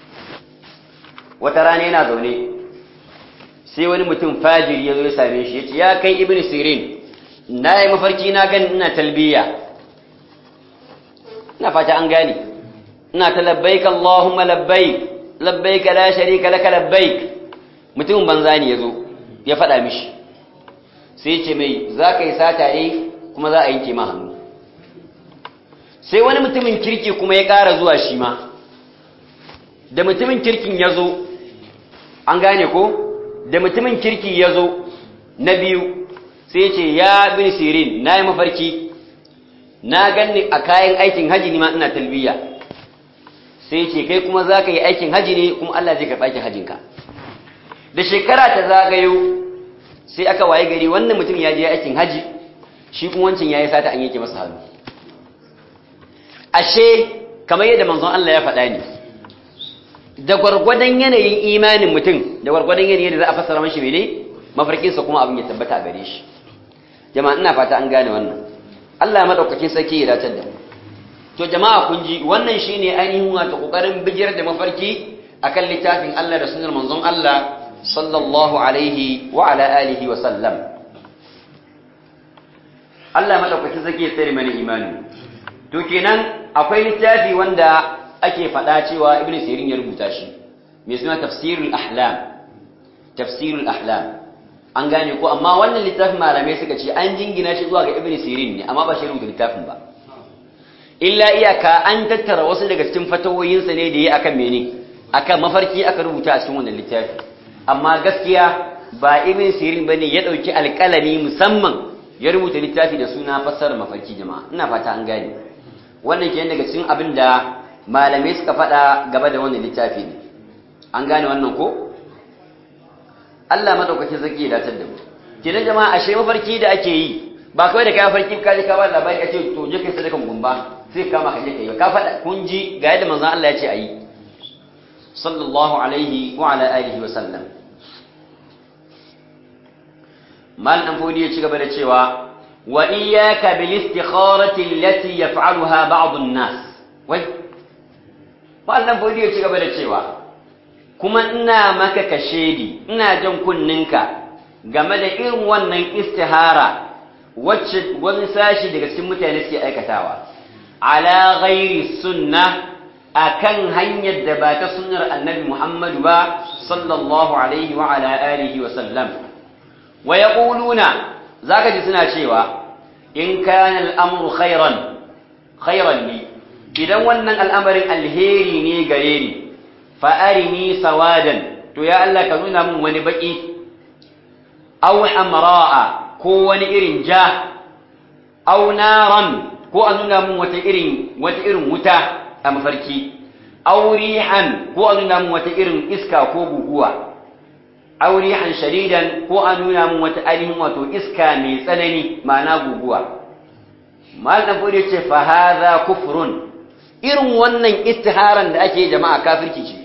wata rana yana zaune sai wani mutum fajiri ya zo ya same shi ya ce ya kai ibn sirin na yi mafarki na gan ina talbiya ina fata an gane ina ta labbaik Allahumma labbaik labbaik la sharika laka labbaik mutumin banza ne ya zo ya faɗa mishi sai ce mai za ka yi sata ne kuma za a yanke ma hannu sai wani mutumin kirki kuma ya ƙara zuwa shi ma da mutumin kirkin ya zo an gane ko da mutumin kirki ya zo na biyu sai ce ya bin sirin na yi mafarki na ganni a kayan aikin haji ne ma ina talbiya sai ce kai kuma za ka yi aikin haji ne kuma Allah zai karɓa aikin hajinka da shekara ta zagayo sai aka waye gari wannan mutum ya je aikin haji shi kuma wancan yayi sata an yake masa hannu ashe kamar yadda manzon Allah ya faɗa ne da gwargwadon yanayin imanin mutum da gwargwadon yanayin da za a fassara mashi mene mafarkinsa kuma abin ya tabbata a gare shi jama'a ina fata an gane wannan Allah madaukakin sarki ya dace da mu to jama'a kun ji wannan shine ainihin wato kokarin bijir da mafarki akan littafin Allah da sunnar manzon Allah sallallahu alaihi wa ala alihi wa sallam Allah madaukakin sarki ya tsare mana imani to kenan akwai littafi wanda ake faɗa cewa ibn sirin ya rubuta shi mai suna tafsirul ahlam tafsirul ahlam an gane ko amma wannan littafin malamai suka ce an jingina shi zuwa ga ibn sirin ne amma ba shi rubuta littafin ba illa iyaka an tattara wasu daga cikin fatawoyinsa ne da yi akan mene akan mafarki aka rubuta a cikin wannan littafi amma gaskiya ba ibn sirin bane ya dauki alƙalami musamman ya rubuta littafi da suna fassarar mafarki jama'a ina fata an gane wannan kenan daga cikin abin da malamai suka faɗa gaba da wannan littafi ne an gane wannan ko Allah madaukaki zaki ya datar da mu kenan jama'a ashe mafarki da ake yi ba kawai da kai mafarki ka je ka ba labari kace to je kai sadakan gumba sai ka maka je kai ka faɗa kun ji ga yadda manzon Allah ya ce ayi sallallahu alaihi wa ala alihi wa sallam mal dan fodi ya ci gaba da cewa wa iyyaka bil istikharati allati yaf'aluha ba'd an-nas wai mal dan fodi ya ci gaba da cewa kuma ina maka kashedi ina jan kunninka game da irin wannan istihara wacce wani sashi daga cikin mutane suke aikatawa ala ghairi sunna akan hanyar da ba ta sunnar annabi Muhammadu ba sallallahu alaihi wa ala alihi wa sallam wa yaquluna zaka ji suna cewa in kana al'amru khairan khairan li idan wannan al'amarin alheri ne gare ni fa'arini sawadan to ya Allah ka nuna min wani baki aw hamra'a ko wani irin ja aw naran ko a nuna min wata irin wata irin wuta a mafarki aw rihan ko a nuna min wata irin iska ko guguwa aw rihan shadidan ko a nuna min wata ainihin wato iska mai tsanani ma'ana guguwa mal dan fodi ce fa hadha kufrun irin wannan istiharan da ake jama'a kafirci ce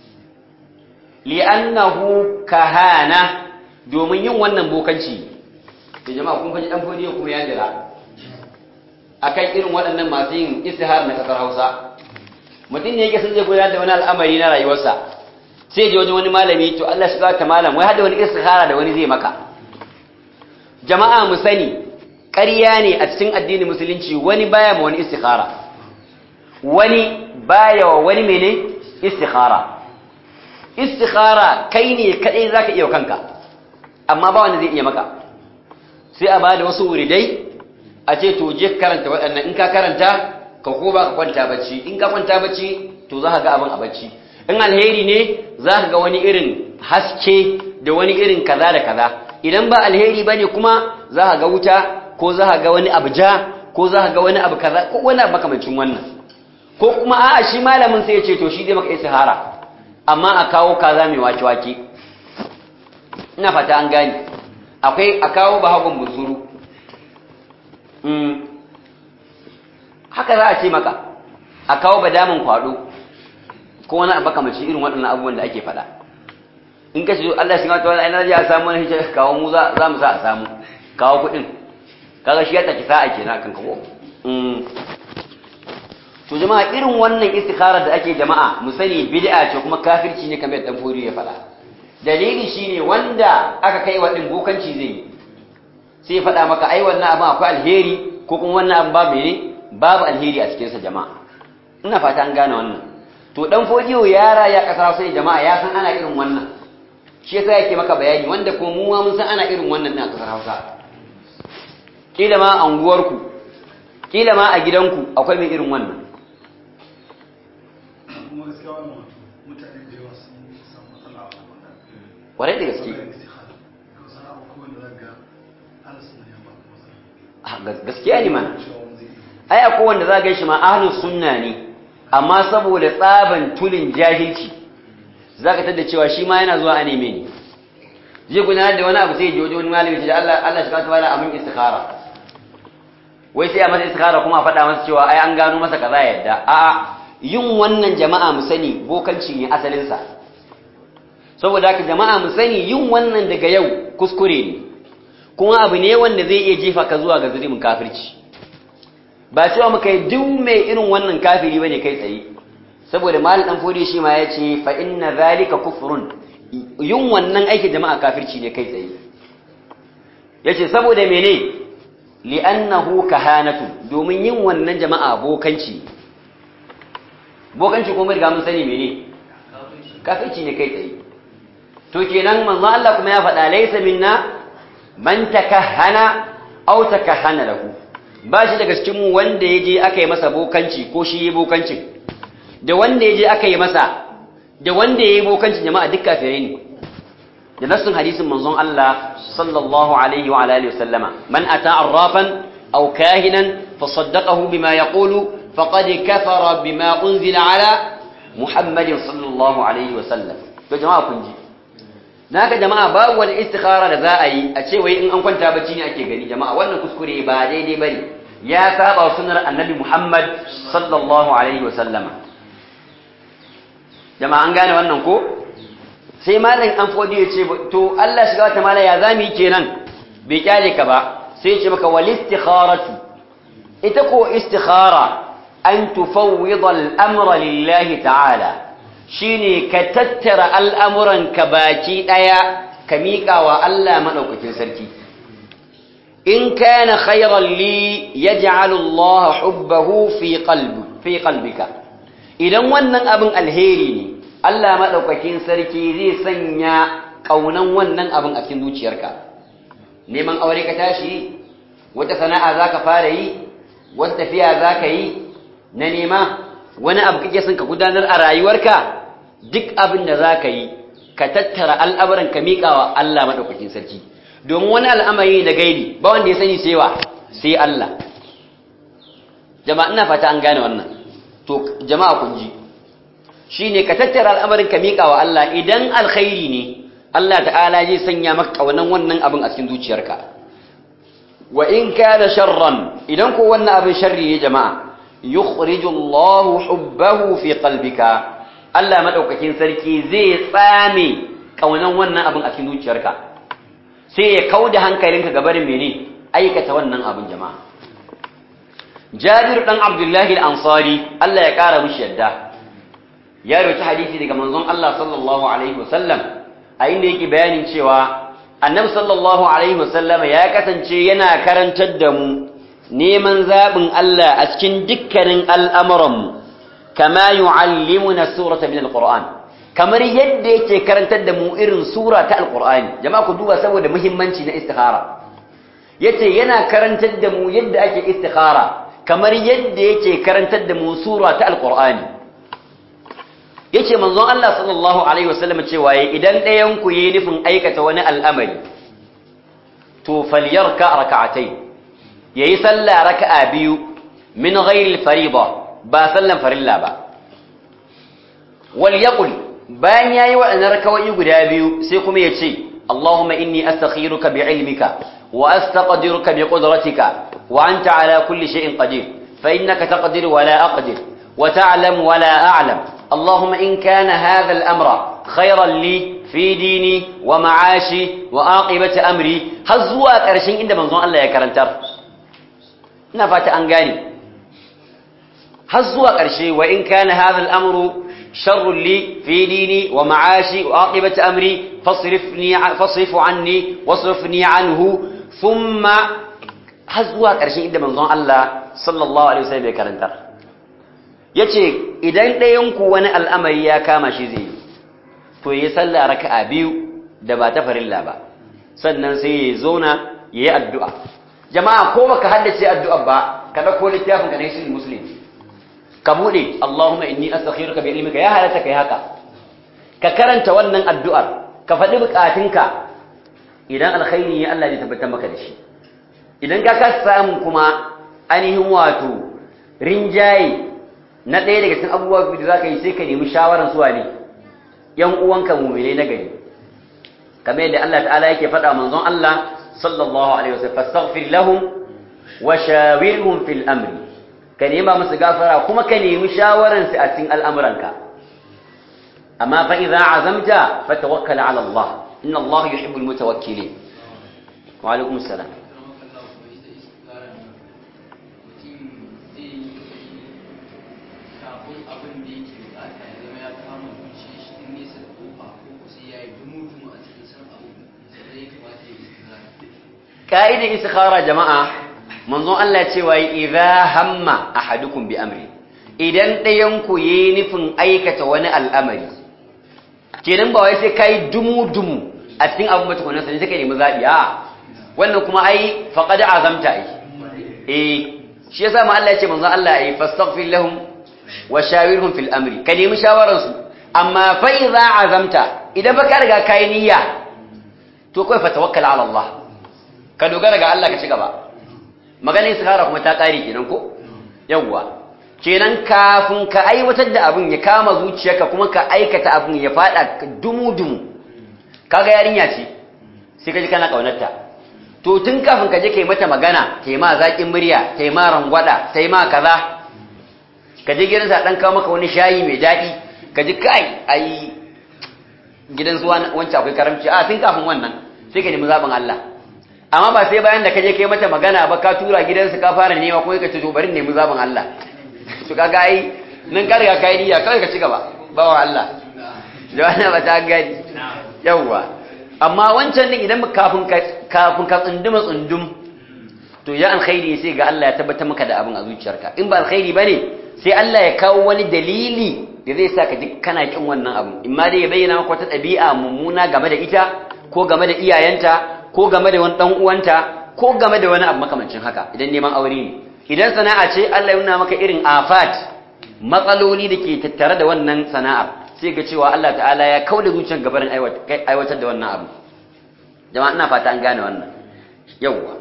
li'annahu kahana domin yin wannan bokanci da jama'a kun faɗi dan fodiyo kuma ya jira akan irin waɗannan masu yin istihar na ƙasar Hausa mutum ne yake sun zai gudanar da wani al'amari na rayuwarsa sai je wajen wani malami to Allah shi ta malam wai hada wani istihara da wani zai maka jama'a mu sani ƙarya ne a cikin addinin musulunci wani baya ma wani istihara wani baya wa wani mene istihara istikhara kai ne kadai zaka iya kanka amma ba wanda zai iya maka sai a bada wasu wuridai a ce to je karanta waɗannan in ka karanta ka ko ba ka kwanta bacci in ka kwanta bacci to za ka ga abin a bacci in alheri ne za ka ga wani irin haske da wani irin kaza da kaza idan ba alheri ba ne kuma za ka ga wuta ko za ka ga wani abu ja ko za ka ga wani abu kaza ko wani abu makamancin wannan ko kuma a'a shi malamin sai ya ce to shi zai maka istihara amma a kawo kaza mai wake-wake ina fata an gani akwai a kawo bahagon buzuru haka za a ce maka a kawo badamin kwado ko wani abu kamar irin waɗannan abubuwan da ake faɗa in ka ce Allah shi mata wani ainihin ya samu wani hijira kawo mu za mu sa a samu kawo kuɗin kaga shi ya taki sa'a ke na kan kawo to jama'a irin wannan istikharar da ake jama'a mu sani bid'a ce kuma kafirci ne kamar dan fori ya fada dalili shine wanda aka kai wa din bokanci zai yi sai fada maka ai wannan abin akwai alheri ko kuma wannan abin babu ne babu alheri a cikin sa jama'a ina fata an gane wannan to dan fodiyo ya raya kasa sai jama'a ya san ana irin wannan shi yasa yake maka bayani wanda ko mu ma mun san ana irin wannan din a kasar Hausa kila ma a unguwarku kila ma a gidanku akwai mai irin wannan kwarai da gaske gaskiya ne mana ai akwai wanda za ga shi ma ahlus sunna ne amma saboda tsaban tulin jahilci zaka tada cewa shi ma yana zuwa a neme ne zai gudanar da wani abu sai ya je wani malami ce Allah Allah shi ka tawala amin istikhara wai sai a masa istikhara kuma a faɗa masa cewa ai an gano masa kaza yadda a'a yin wannan jama'a mu sani bokanci ne asalin sa saboda haka jama'a mu sani yin wannan daga yau kuskure ne kuma abu ne wanda zai iya jefa ka zuwa ga zulumin kafirci ba cewa muka yi duk mai irin wannan kafiri bane kai tsaye saboda mal dan fodi shi ma yace fa inna zalika kufrun yin wannan aikin jama'a kafirci ne kai tsaye yace saboda mene li'annahu kahanatu domin yin wannan jama'a bokanci bokanci kuma riga mun sani mene kafirci ne kai tsaye to kenan manzo Allah kuma ya faɗa laysa minna man takahhana aw takahhana lahu ba shi daga cikin mu wanda yaje aka yi masa bokanci ko shi yi bokancin da wanda yaje aka yi masa da wanda yayi bokancin jama'a duk kafirai ne da nassin hadisin manzon Allah sallallahu alaihi wa alihi wasallama man ata arrafan aw kahinan fasaddaqahu bima yaqulu faqad kafara bima unzila ala muhammadin sallallahu alaihi wasallam to jama'a kun ji naka jama'a babu wani istikhara da za a yi a ce wai in an kwanta bacci ne ake gani jama'a wannan kuskure ba daidai bane ya saba sunnar annabi Muhammad sallallahu alaihi wasallama jama'a an gane wannan ko sai malam an fodi ya ce to Allah shiga wata mala ya zami kenan bai kyale ka ba sai ya ce maka wal istikharatu ita ko istikhara an tufawwida al-amra lillahi ta'ala shine ka tattara al'amuranka baki ɗaya ka miƙa wa Allah maɗaukakin sarki. In kana khairan li ya Allah hubbahu fi qalbika. Idan wannan abin alheri ne, Allah maɗaukakin sarki zai sanya ƙaunan wannan abin a cikin zuciyarka. Neman aure ka tashi, wata sana'a za ka fara yi, wata tafiya za ka yi, na nema, wani abu kake son ka gudanar a rayuwarka duk abin da za ka yi ka tattara al'amuran ka miƙa wa Allah maɗaukakin sarki domin wani al'amari da gaibi ba wanda ya sani sai wa sai Allah jama'a ina fata an gane wannan to jama'a kun ji shi ne ka tattara al'amarin ka miƙa wa Allah idan alkhairi ne Allah ta'ala zai sanya maka ƙaunan wannan abin a cikin zuciyarka wa in kana sharran idan ko wannan abin sharri ne jama'a yukhriju Allahu hubbahu fi qalbika Allah madaukakin sarki zai tsame kaunan wannan abin a cikin zuciyarka sai ya kauda hankalinka ga barin mene aikata wannan abin jama'a Jabir dan Abdullah al-Ansari Allah ya kara mishi yadda ya rawaita hadisi daga manzon Allah sallallahu alaihi wasallam a inda yake bayanin cewa Annabi sallallahu alaihi wasallam ya kasance yana karantar da mu neman zaɓin Allah a cikin dukkanin al'amuranmu, kama yu'allimuna surata min al-Qur'an, kamar yadda yake karantar da mu irin sura ta al-Qur'ani, jama'a ku duba saboda muhimmanci na istihara. Yace yana karantar da mu yadda ake istihara, kamar yadda yake karantar da mu sura ta al-Qur'ani. Yace manzon Allah sallallahu Alaihi wasallam cewa idan ɗayanku yi nufin aikata wani al'amari, to falyarka raka'atai ya yi sallah raka'a biyu min ghairil fariba ba sallan farilla ba wal yaqul bayan yayi waɗannan rakawai guda biyu sai kuma ya ce Allahumma inni astakhiruka bi ilmika wa astaqdiruka bi qudratika wa anta ala kulli shay'in qadir fa innaka taqdiru wa la aqdir wa ta'lamu wa la a'lam Allahumma in kana hadha al-amra khayran li fi dini wa ma'ashi wa aqibati amri har zuwa ƙarshen inda manzon Allah ya karantar ina fata an gane har zuwa ƙarshe wa in kana hadha al-amru sharrun li fi dini wa ma'ashi wa aqibati amri fasrifni fasrifu anni wasrifni anhu thumma har zuwa ƙarshe inda manzon Allah sallallahu alaihi wasallam ya karantar yace idan ɗayan ku wani al'amari ya kama shi zai to yayi sallah raka'a biyu da ba ta farilla ba sannan sai ya zauna yayi addu'a jama'a ko baka haddace addu'a ba ka dauko littafin ka ne shi muslim ka bude Allahumma inni astakhiruka bi ilmika ya halata kai haka ka karanta wannan addu'ar ka faɗi bukatunka idan alkhairi ne Allah zai tabbatar maka da shi idan ka ka samu kuma ainihin wato rinjaye na ɗaya daga cikin abubuwa da za ka yi sai ka nemi shawaran suwa ne ‘yan uwanka mummune na gari kamar yadda Allah ta'ala yake faɗa manzon Allah sallallahu alaihi wasallam fastaghfir lahum wa shawirhum fil amri ka nema musu gafara kuma ka nemi shawaran su a cikin al'amuranka amma fa idza azamta fatawakkal ala Allah inna Allah yuhibbul mutawakkilin wa alaikum assalam ka'idar istikhara jama'a manzon Allah ce wa idza hamma ahadukum bi amri idan ɗayan ku yi nufin aikata wani al'amari kenan ba wai sai kai dumu dumu a cikin abin ba tukunan sai kai nemi zabi a wannan kuma ai faqad azamta ai eh shi yasa ma Allah ya ce manzon Allah ai fastaghfir lahum wa shawirhum fil amri ka nemi shawaran su amma fa idza azamta idan baka riga kai niyya to kai fa tawakkal ala Allah ka dogara ga Allah ka ci gaba maganin istikhara kuma ta kare kenan ko yawwa kenan kafin ka aiwatar da abin ya kama zuciyarka kuma ka aikata abin ya fada dumu dumu kaga yarinya ce sai ka ji kana kaunarta to tun kafin ka je kai mata magana kai ma zakin murya kai ma rangwada kai ma kaza ka je gidansa dan kawo maka wani shayi mai daɗi ka ji kai ai gidan su wancan akwai karamci a tun kafin wannan sai ka nemi zaɓin Allah amma ba sai bayan da ka je kai mata magana ba ka tura gidansu ka fara nema ko ka ce to bari nemi zaɓin Allah to kaga ai nan ka riga kai niyya kawai ka ci gaba bawa Allah jawana ba ta gani yawwa amma wancan din idan kafin ka kafin ka tsunduma tsundum to ya alkhairi sai ga Allah ya tabbatar maka da abin a zuciyarka in ba alkhairi bane sai Allah ya kawo wani dalili da zai sa ka ji kana kin wannan abu in ma dai ya bayyana maka wata ɗabi'a mummuna game da ita ko game da iyayenta ko game da wani dan uwanta ko game da wani abu makamancin haka idan neman aure ne idan sana'a ce Allah ya nuna maka irin afat matsaloli da ke tattare da wannan sana'ar sai ga cewa Allah ta'ala ya kauda zuciyar gabarin aiwatar da wannan abu jama'a ina fata an gane wannan yawwa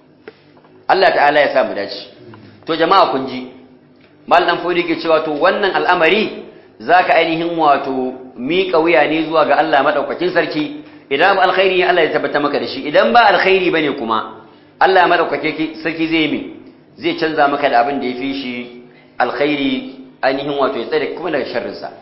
Allah ta'ala ya sa mu dace to jama'a kun ji mal dan fodi ke cewa to wannan al'amari zaka ainihin wato miƙa wuya ne zuwa ga Allah madaukakin sarki idan ba alkhairi ne Allah ya tabbata maka da shi idan ba alkhairi bane kuma Allah madaukake sarki zai mi zai canza maka da abin da yafi shi alkhairi ainihin wato ya tsare kuma daga sharrin sa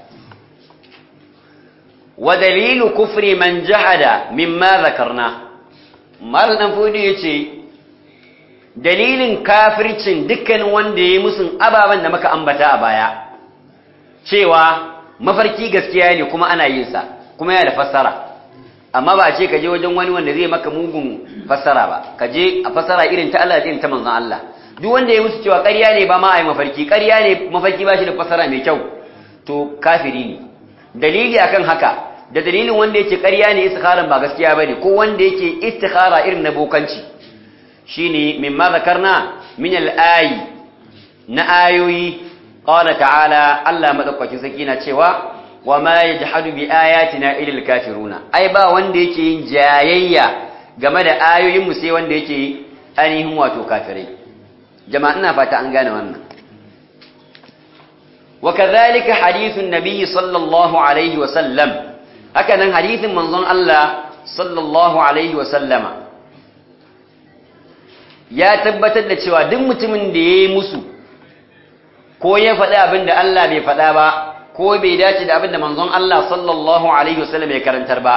wa dalilu kufri man jahada mimma zakarna mal dan fudi yace dalilin kafircin dukkanin wanda yayi musun ababan da muka ambata a baya cewa mafarki gaskiya ne kuma ana yin sa kuma yana da fassara amma ba a ce ka je wajen wani wanda zai maka mugun fassara ba ka je a fassara irin ta Allah irin ta manzon Allah duk wanda ya musu cewa ƙarya ne ba ma a yi mafarki ƙarya ne mafarki ba shi da fassara mai kyau to kafiri ne dalili akan haka da dalilin wanda yake ƙarya ne istikharan ba gaskiya bane ko wanda yake istikhara irin na bokanci shine mimma zakarna min al-ayi na ayoyi qala ta'ala Allah madaukakin saki na cewa wa ma yajhadu bi ayatina illa al-kafiruna ai ba wanda yake yin jayayya game da ayoyin mu sai wanda yake ainihin wato kafirai jama'a ina fata an gane wannan wa kadhalika hadithun nabiy sallallahu alaihi wa sallam haka nan hadithin manzon Allah sallallahu alaihi wa sallama ya tabbatar da cewa duk mutumin da yayi musu ko ya faɗi abin da Allah bai faɗa ba ko bai dace da abin da manzon Allah sallallahu alaihi wasallam ya karantar ba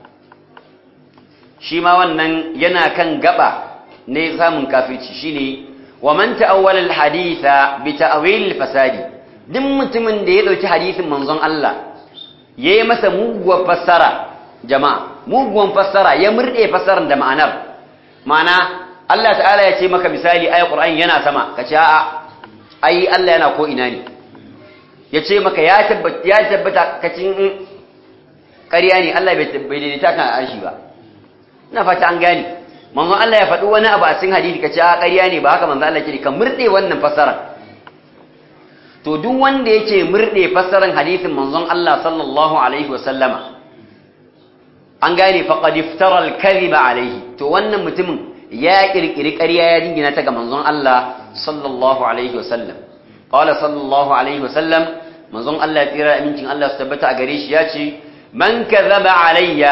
shi ma wannan yana kan gaba ne samun kafirci shine wa man ta'awwala al-haditha bi ta'wil al-fasadi duk mutumin da ya dauki hadisin manzon Allah yayi masa muguwar fassara jama'a muguwan fassara ya murde fassarar da ma'anar ma'ana Allah ta'ala ya ce maka misali ayat Qur'ani yana sama kace a'a ai Allah yana ko ina ne ya ce maka ya tabbata ya tabbata kacin ƙarya ne Allah bai daidaita kan arshi ba ina fata an gane manzon Allah ya faɗi wani abu a cikin hadisi kace a ƙarya ne ba haka manzon Allah ke ka murde wannan fassara to duk wanda yake murde fassaran hadisin manzon Allah sallallahu alaihi wa sallama an gane faqad iftara al-kadhiba alaihi to wannan mutumin ya kirkiri ƙarya ya dingina ta ga manzon Allah sallallahu alaihi wa sallam qala sallallahu alaihi wa sallam manzon Allah ya tsira amincin Allah su tabbata a gare shi ya ce man kadhaba alayya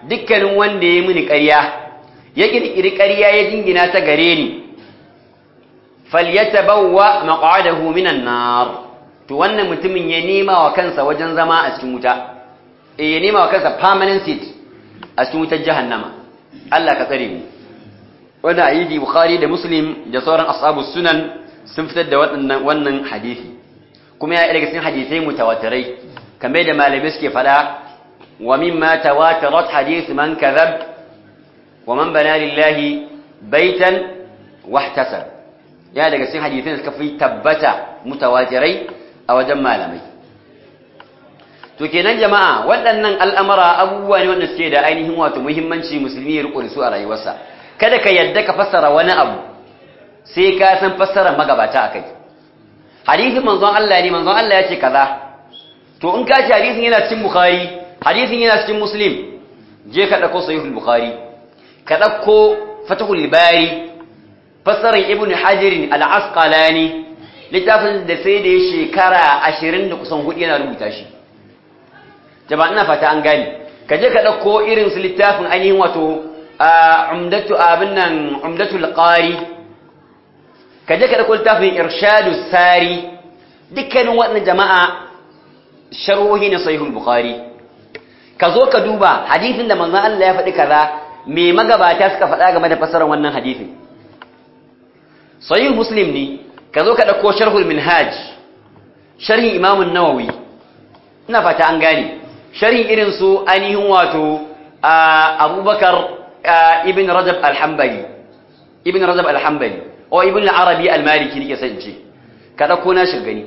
dukkanin wanda ya mini ƙarya ya kirkiri ƙarya ya jingina ta gare ni falyatabawwa maq'adahu minan nar to wannan mutumin ya nema wa kansa wajen zama a cikin wuta eh ya nema wa kansa permanent seat a cikin wutar jahannama Allah ka tsare mu wannan ayyidi bukhari da muslim da sauran ashabus sunan sun fitar da wannan wannan hadisi kuma ya daga cikin hadisai mutawatirai kamar da malamai suke fada wa mimma tawatarat hadith man kadhab wa man bana lillahi baitan wahtasab ya daga cikin hadisin suka fi tabbata mutawatirai a wajen malamai to kenan jama'a waɗannan al'amara abubuwa ne wanda suke da ainihin wato muhimmanci musulmi ya riko da su a rayuwarsa kada ka yadda ka fassara wani abu sai ka san fassarar magabata akai hadisin manzon Allah ne manzon Allah ya ce kaza to in ka ci hadisin yana cikin bukhari hadisin yana cikin muslim je ka dauko sahihul bukhari ka dauko fatahul bari fassarar ibnu hajar al-asqalani littafin da sai da ya shekara 20 da kusan hudu yana rubuta shi jama'a ina fata an gane ka je ka dauko irin su littafin ainihin wato umdatu abin nan umdatul qari ka je ka dauko littafin irshadus sari dukkanin waɗannan jama'a sharhohi na sahihul bukhari ka zo ka duba hadisin da manzon Allah ya faɗi kaza me magabata suka faɗa game da fasarar wannan hadisin sahih muslim ne ka zo ka dauko sharhul minhaj sharhin imam an-nawawi ina fata an gane sharhin irin su ainihin wato abubakar ibn rajab al-hanbali ibn rajab al-hanbali o ibn al-arabi al-maliki nake san ce ka dauko na shirgani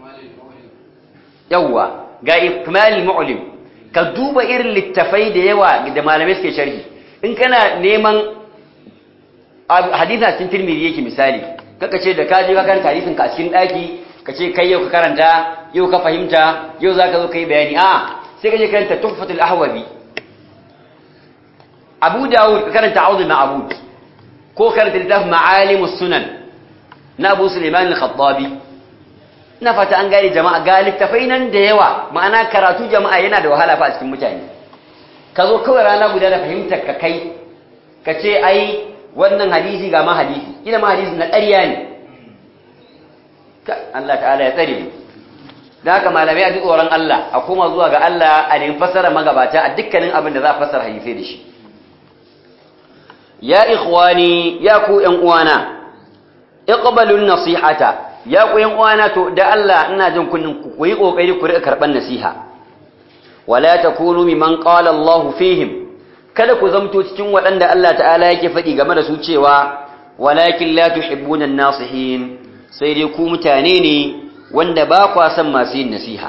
yawa ga ikmal mu'lim ka duba irin littafai da yawa da malamai suke sharhi in kana neman hadisa cikin tirmidhi yake misali kaka ce da ka je ka karanta hadisin ka a cikin daki ka ce kai yau ka karanta yau ka fahimta yau zaka zo kai bayani a sai ka je karanta tuhfatul ahwabi abu dawud ka karanta auzu ma'bud ko karanta littafin ma'alimus sunan na abu suleiman al-khattabi ina fata an gane jama'a ga littafai nan da yawa ma'ana karatu jama'a yana da wahala fa a cikin mutane ka zo kawai rana guda da fahimtar ka kai ka ce ai wannan hadisi ga ma hadisi ina ma hadisi na ƙarya ne Allah ta'ala ya tsare mu da haka malamai a ji tsoron Allah a koma zuwa ga Allah a nemi fassara magabata a dukkanin abin da za a fassara hadisai da shi ya ikhwani ya ku ƴan uwana iqbalun nasihata ya ku ƴan uwana to da Allah ina jin kunnin ku yi kokari ku rika karban nasiha wala takunu mimman qala Allahu fihim kada ku zamto cikin waɗanda Allah ta'ala yake faɗi game da su cewa walakin la tuhibbuna an-nasihin sai dai ku mutane ne wanda ba kwa son masu yin nasiha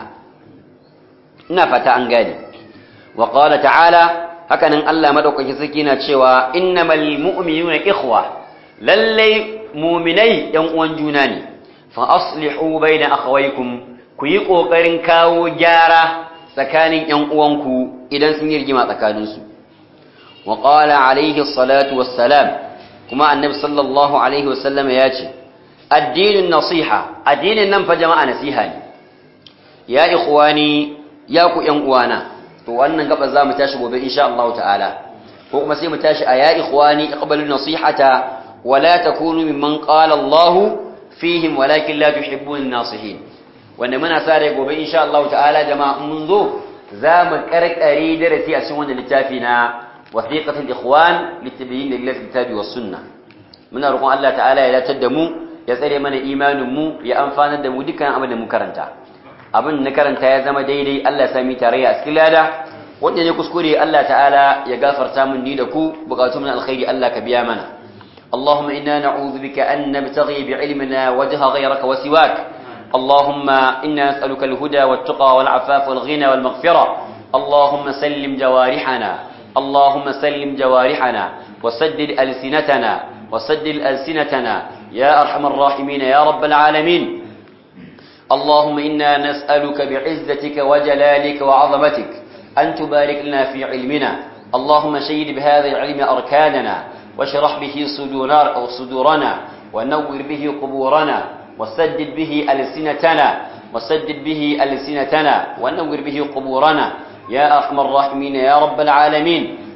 ina fata an gane wa qala ta'ala hakanan Allah madaukakin sarki na cewa innamal mu'minuna ikhwa lalle mu'minai yan uwan juna ne fa aslihu baina akhawaykum ku yi kokarin kawo gyara tsakanin yan uwanku idan sun yi rigima tsakanin su wa qala alayhi salatu wassalam kuma annabi sallallahu alaihi wasallam ya ce addinin nasiha addinin nan fa jama'a nasiha ne ya ikhwani ya ku yan uwana to wannan gaba za mu tashi gobe insha Allah ta'ala ko kuma sai mu tashi a ya ikhwani iqbalu nasihata wa la takunu mimman qala Allah fihim walakin la tuhibbun nasihin wanda muna sa rai gobe insha Allah ta'ala jama'a mun zo za mu karkare darasi a cikin wannan littafi na wasiqatul ikhwan litabyin lillahi kitabi was sunnah muna roƙon Allah ta'ala ya datar da mu ya tsare mana imanin mu ya amfanar da mu dukkan abin da mu karanta abin na karanta ya zama daidai Allah ya sami tarayya a cikin lada wanda ne kuskure Allah ta'ala ya gafarta mun ni da ku bukatu min alkhairi Allah ka biya mana اللهم إنا نعوذ بك أن نبتغي بعلمنا وجه غيرك وسواك اللهم إنا نسألك الهدى والتقى والعفاف والغنى والمغفرة اللهم سلم جوارحنا اللهم سلم جوارحنا وسدد ألسنتنا وسدد ألسنتنا يا أرحم الراحمين يا رب العالمين اللهم إنا نسألك بعزتك وجلالك وعظمتك أن تبارك لنا في علمنا اللهم شيد بهذا العلم أركاننا واشرح به صدورنا, أو صدورنا ونور به قبورنا وسدد به ألسنتنا وسدد به ألسنتنا ونور به قبورنا يا أرحم الراحمين يا رب العالمين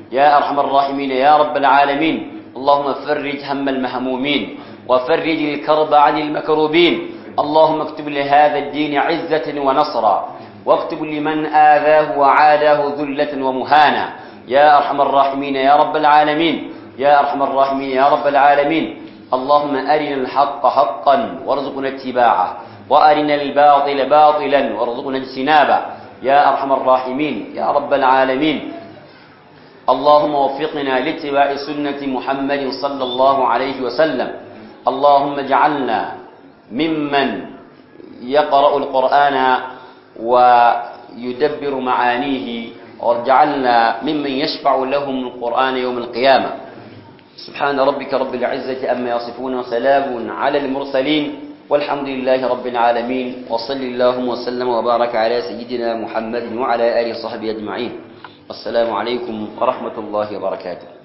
يا أرحم الراحمين يا رب العالمين اللهم فرج هم المهمومين وفرج الكرب عن المكروبين اللهم اكتب لهذا الدين عزة ونصرا واكتب لمن آذاه وعاداه ذلة ومهانا يا أرحم الراحمين يا رب العالمين يا أرحم الراحمين يا رب العالمين اللهم أرنا الحق حقا وارزقنا اتباعه وأرنا الباطل باطلا وارزقنا اجتنابه يا أرحم الراحمين يا رب العالمين اللهم وفقنا لاتباع سنة محمد صلى الله عليه وسلم اللهم اجعلنا ممن يقرأ القرآن ويدبر معانيه واجعلنا ممن يشفع لهم القرآن يوم القيامة سبحان ربك رب العزة أما يصفون وسلام على المرسلين والحمد لله رب العالمين وصل اللهم وسلم وبارك على سيدنا محمد وعلى آله وصحبه أجمعين والسلام عليكم ورحمة الله وبركاته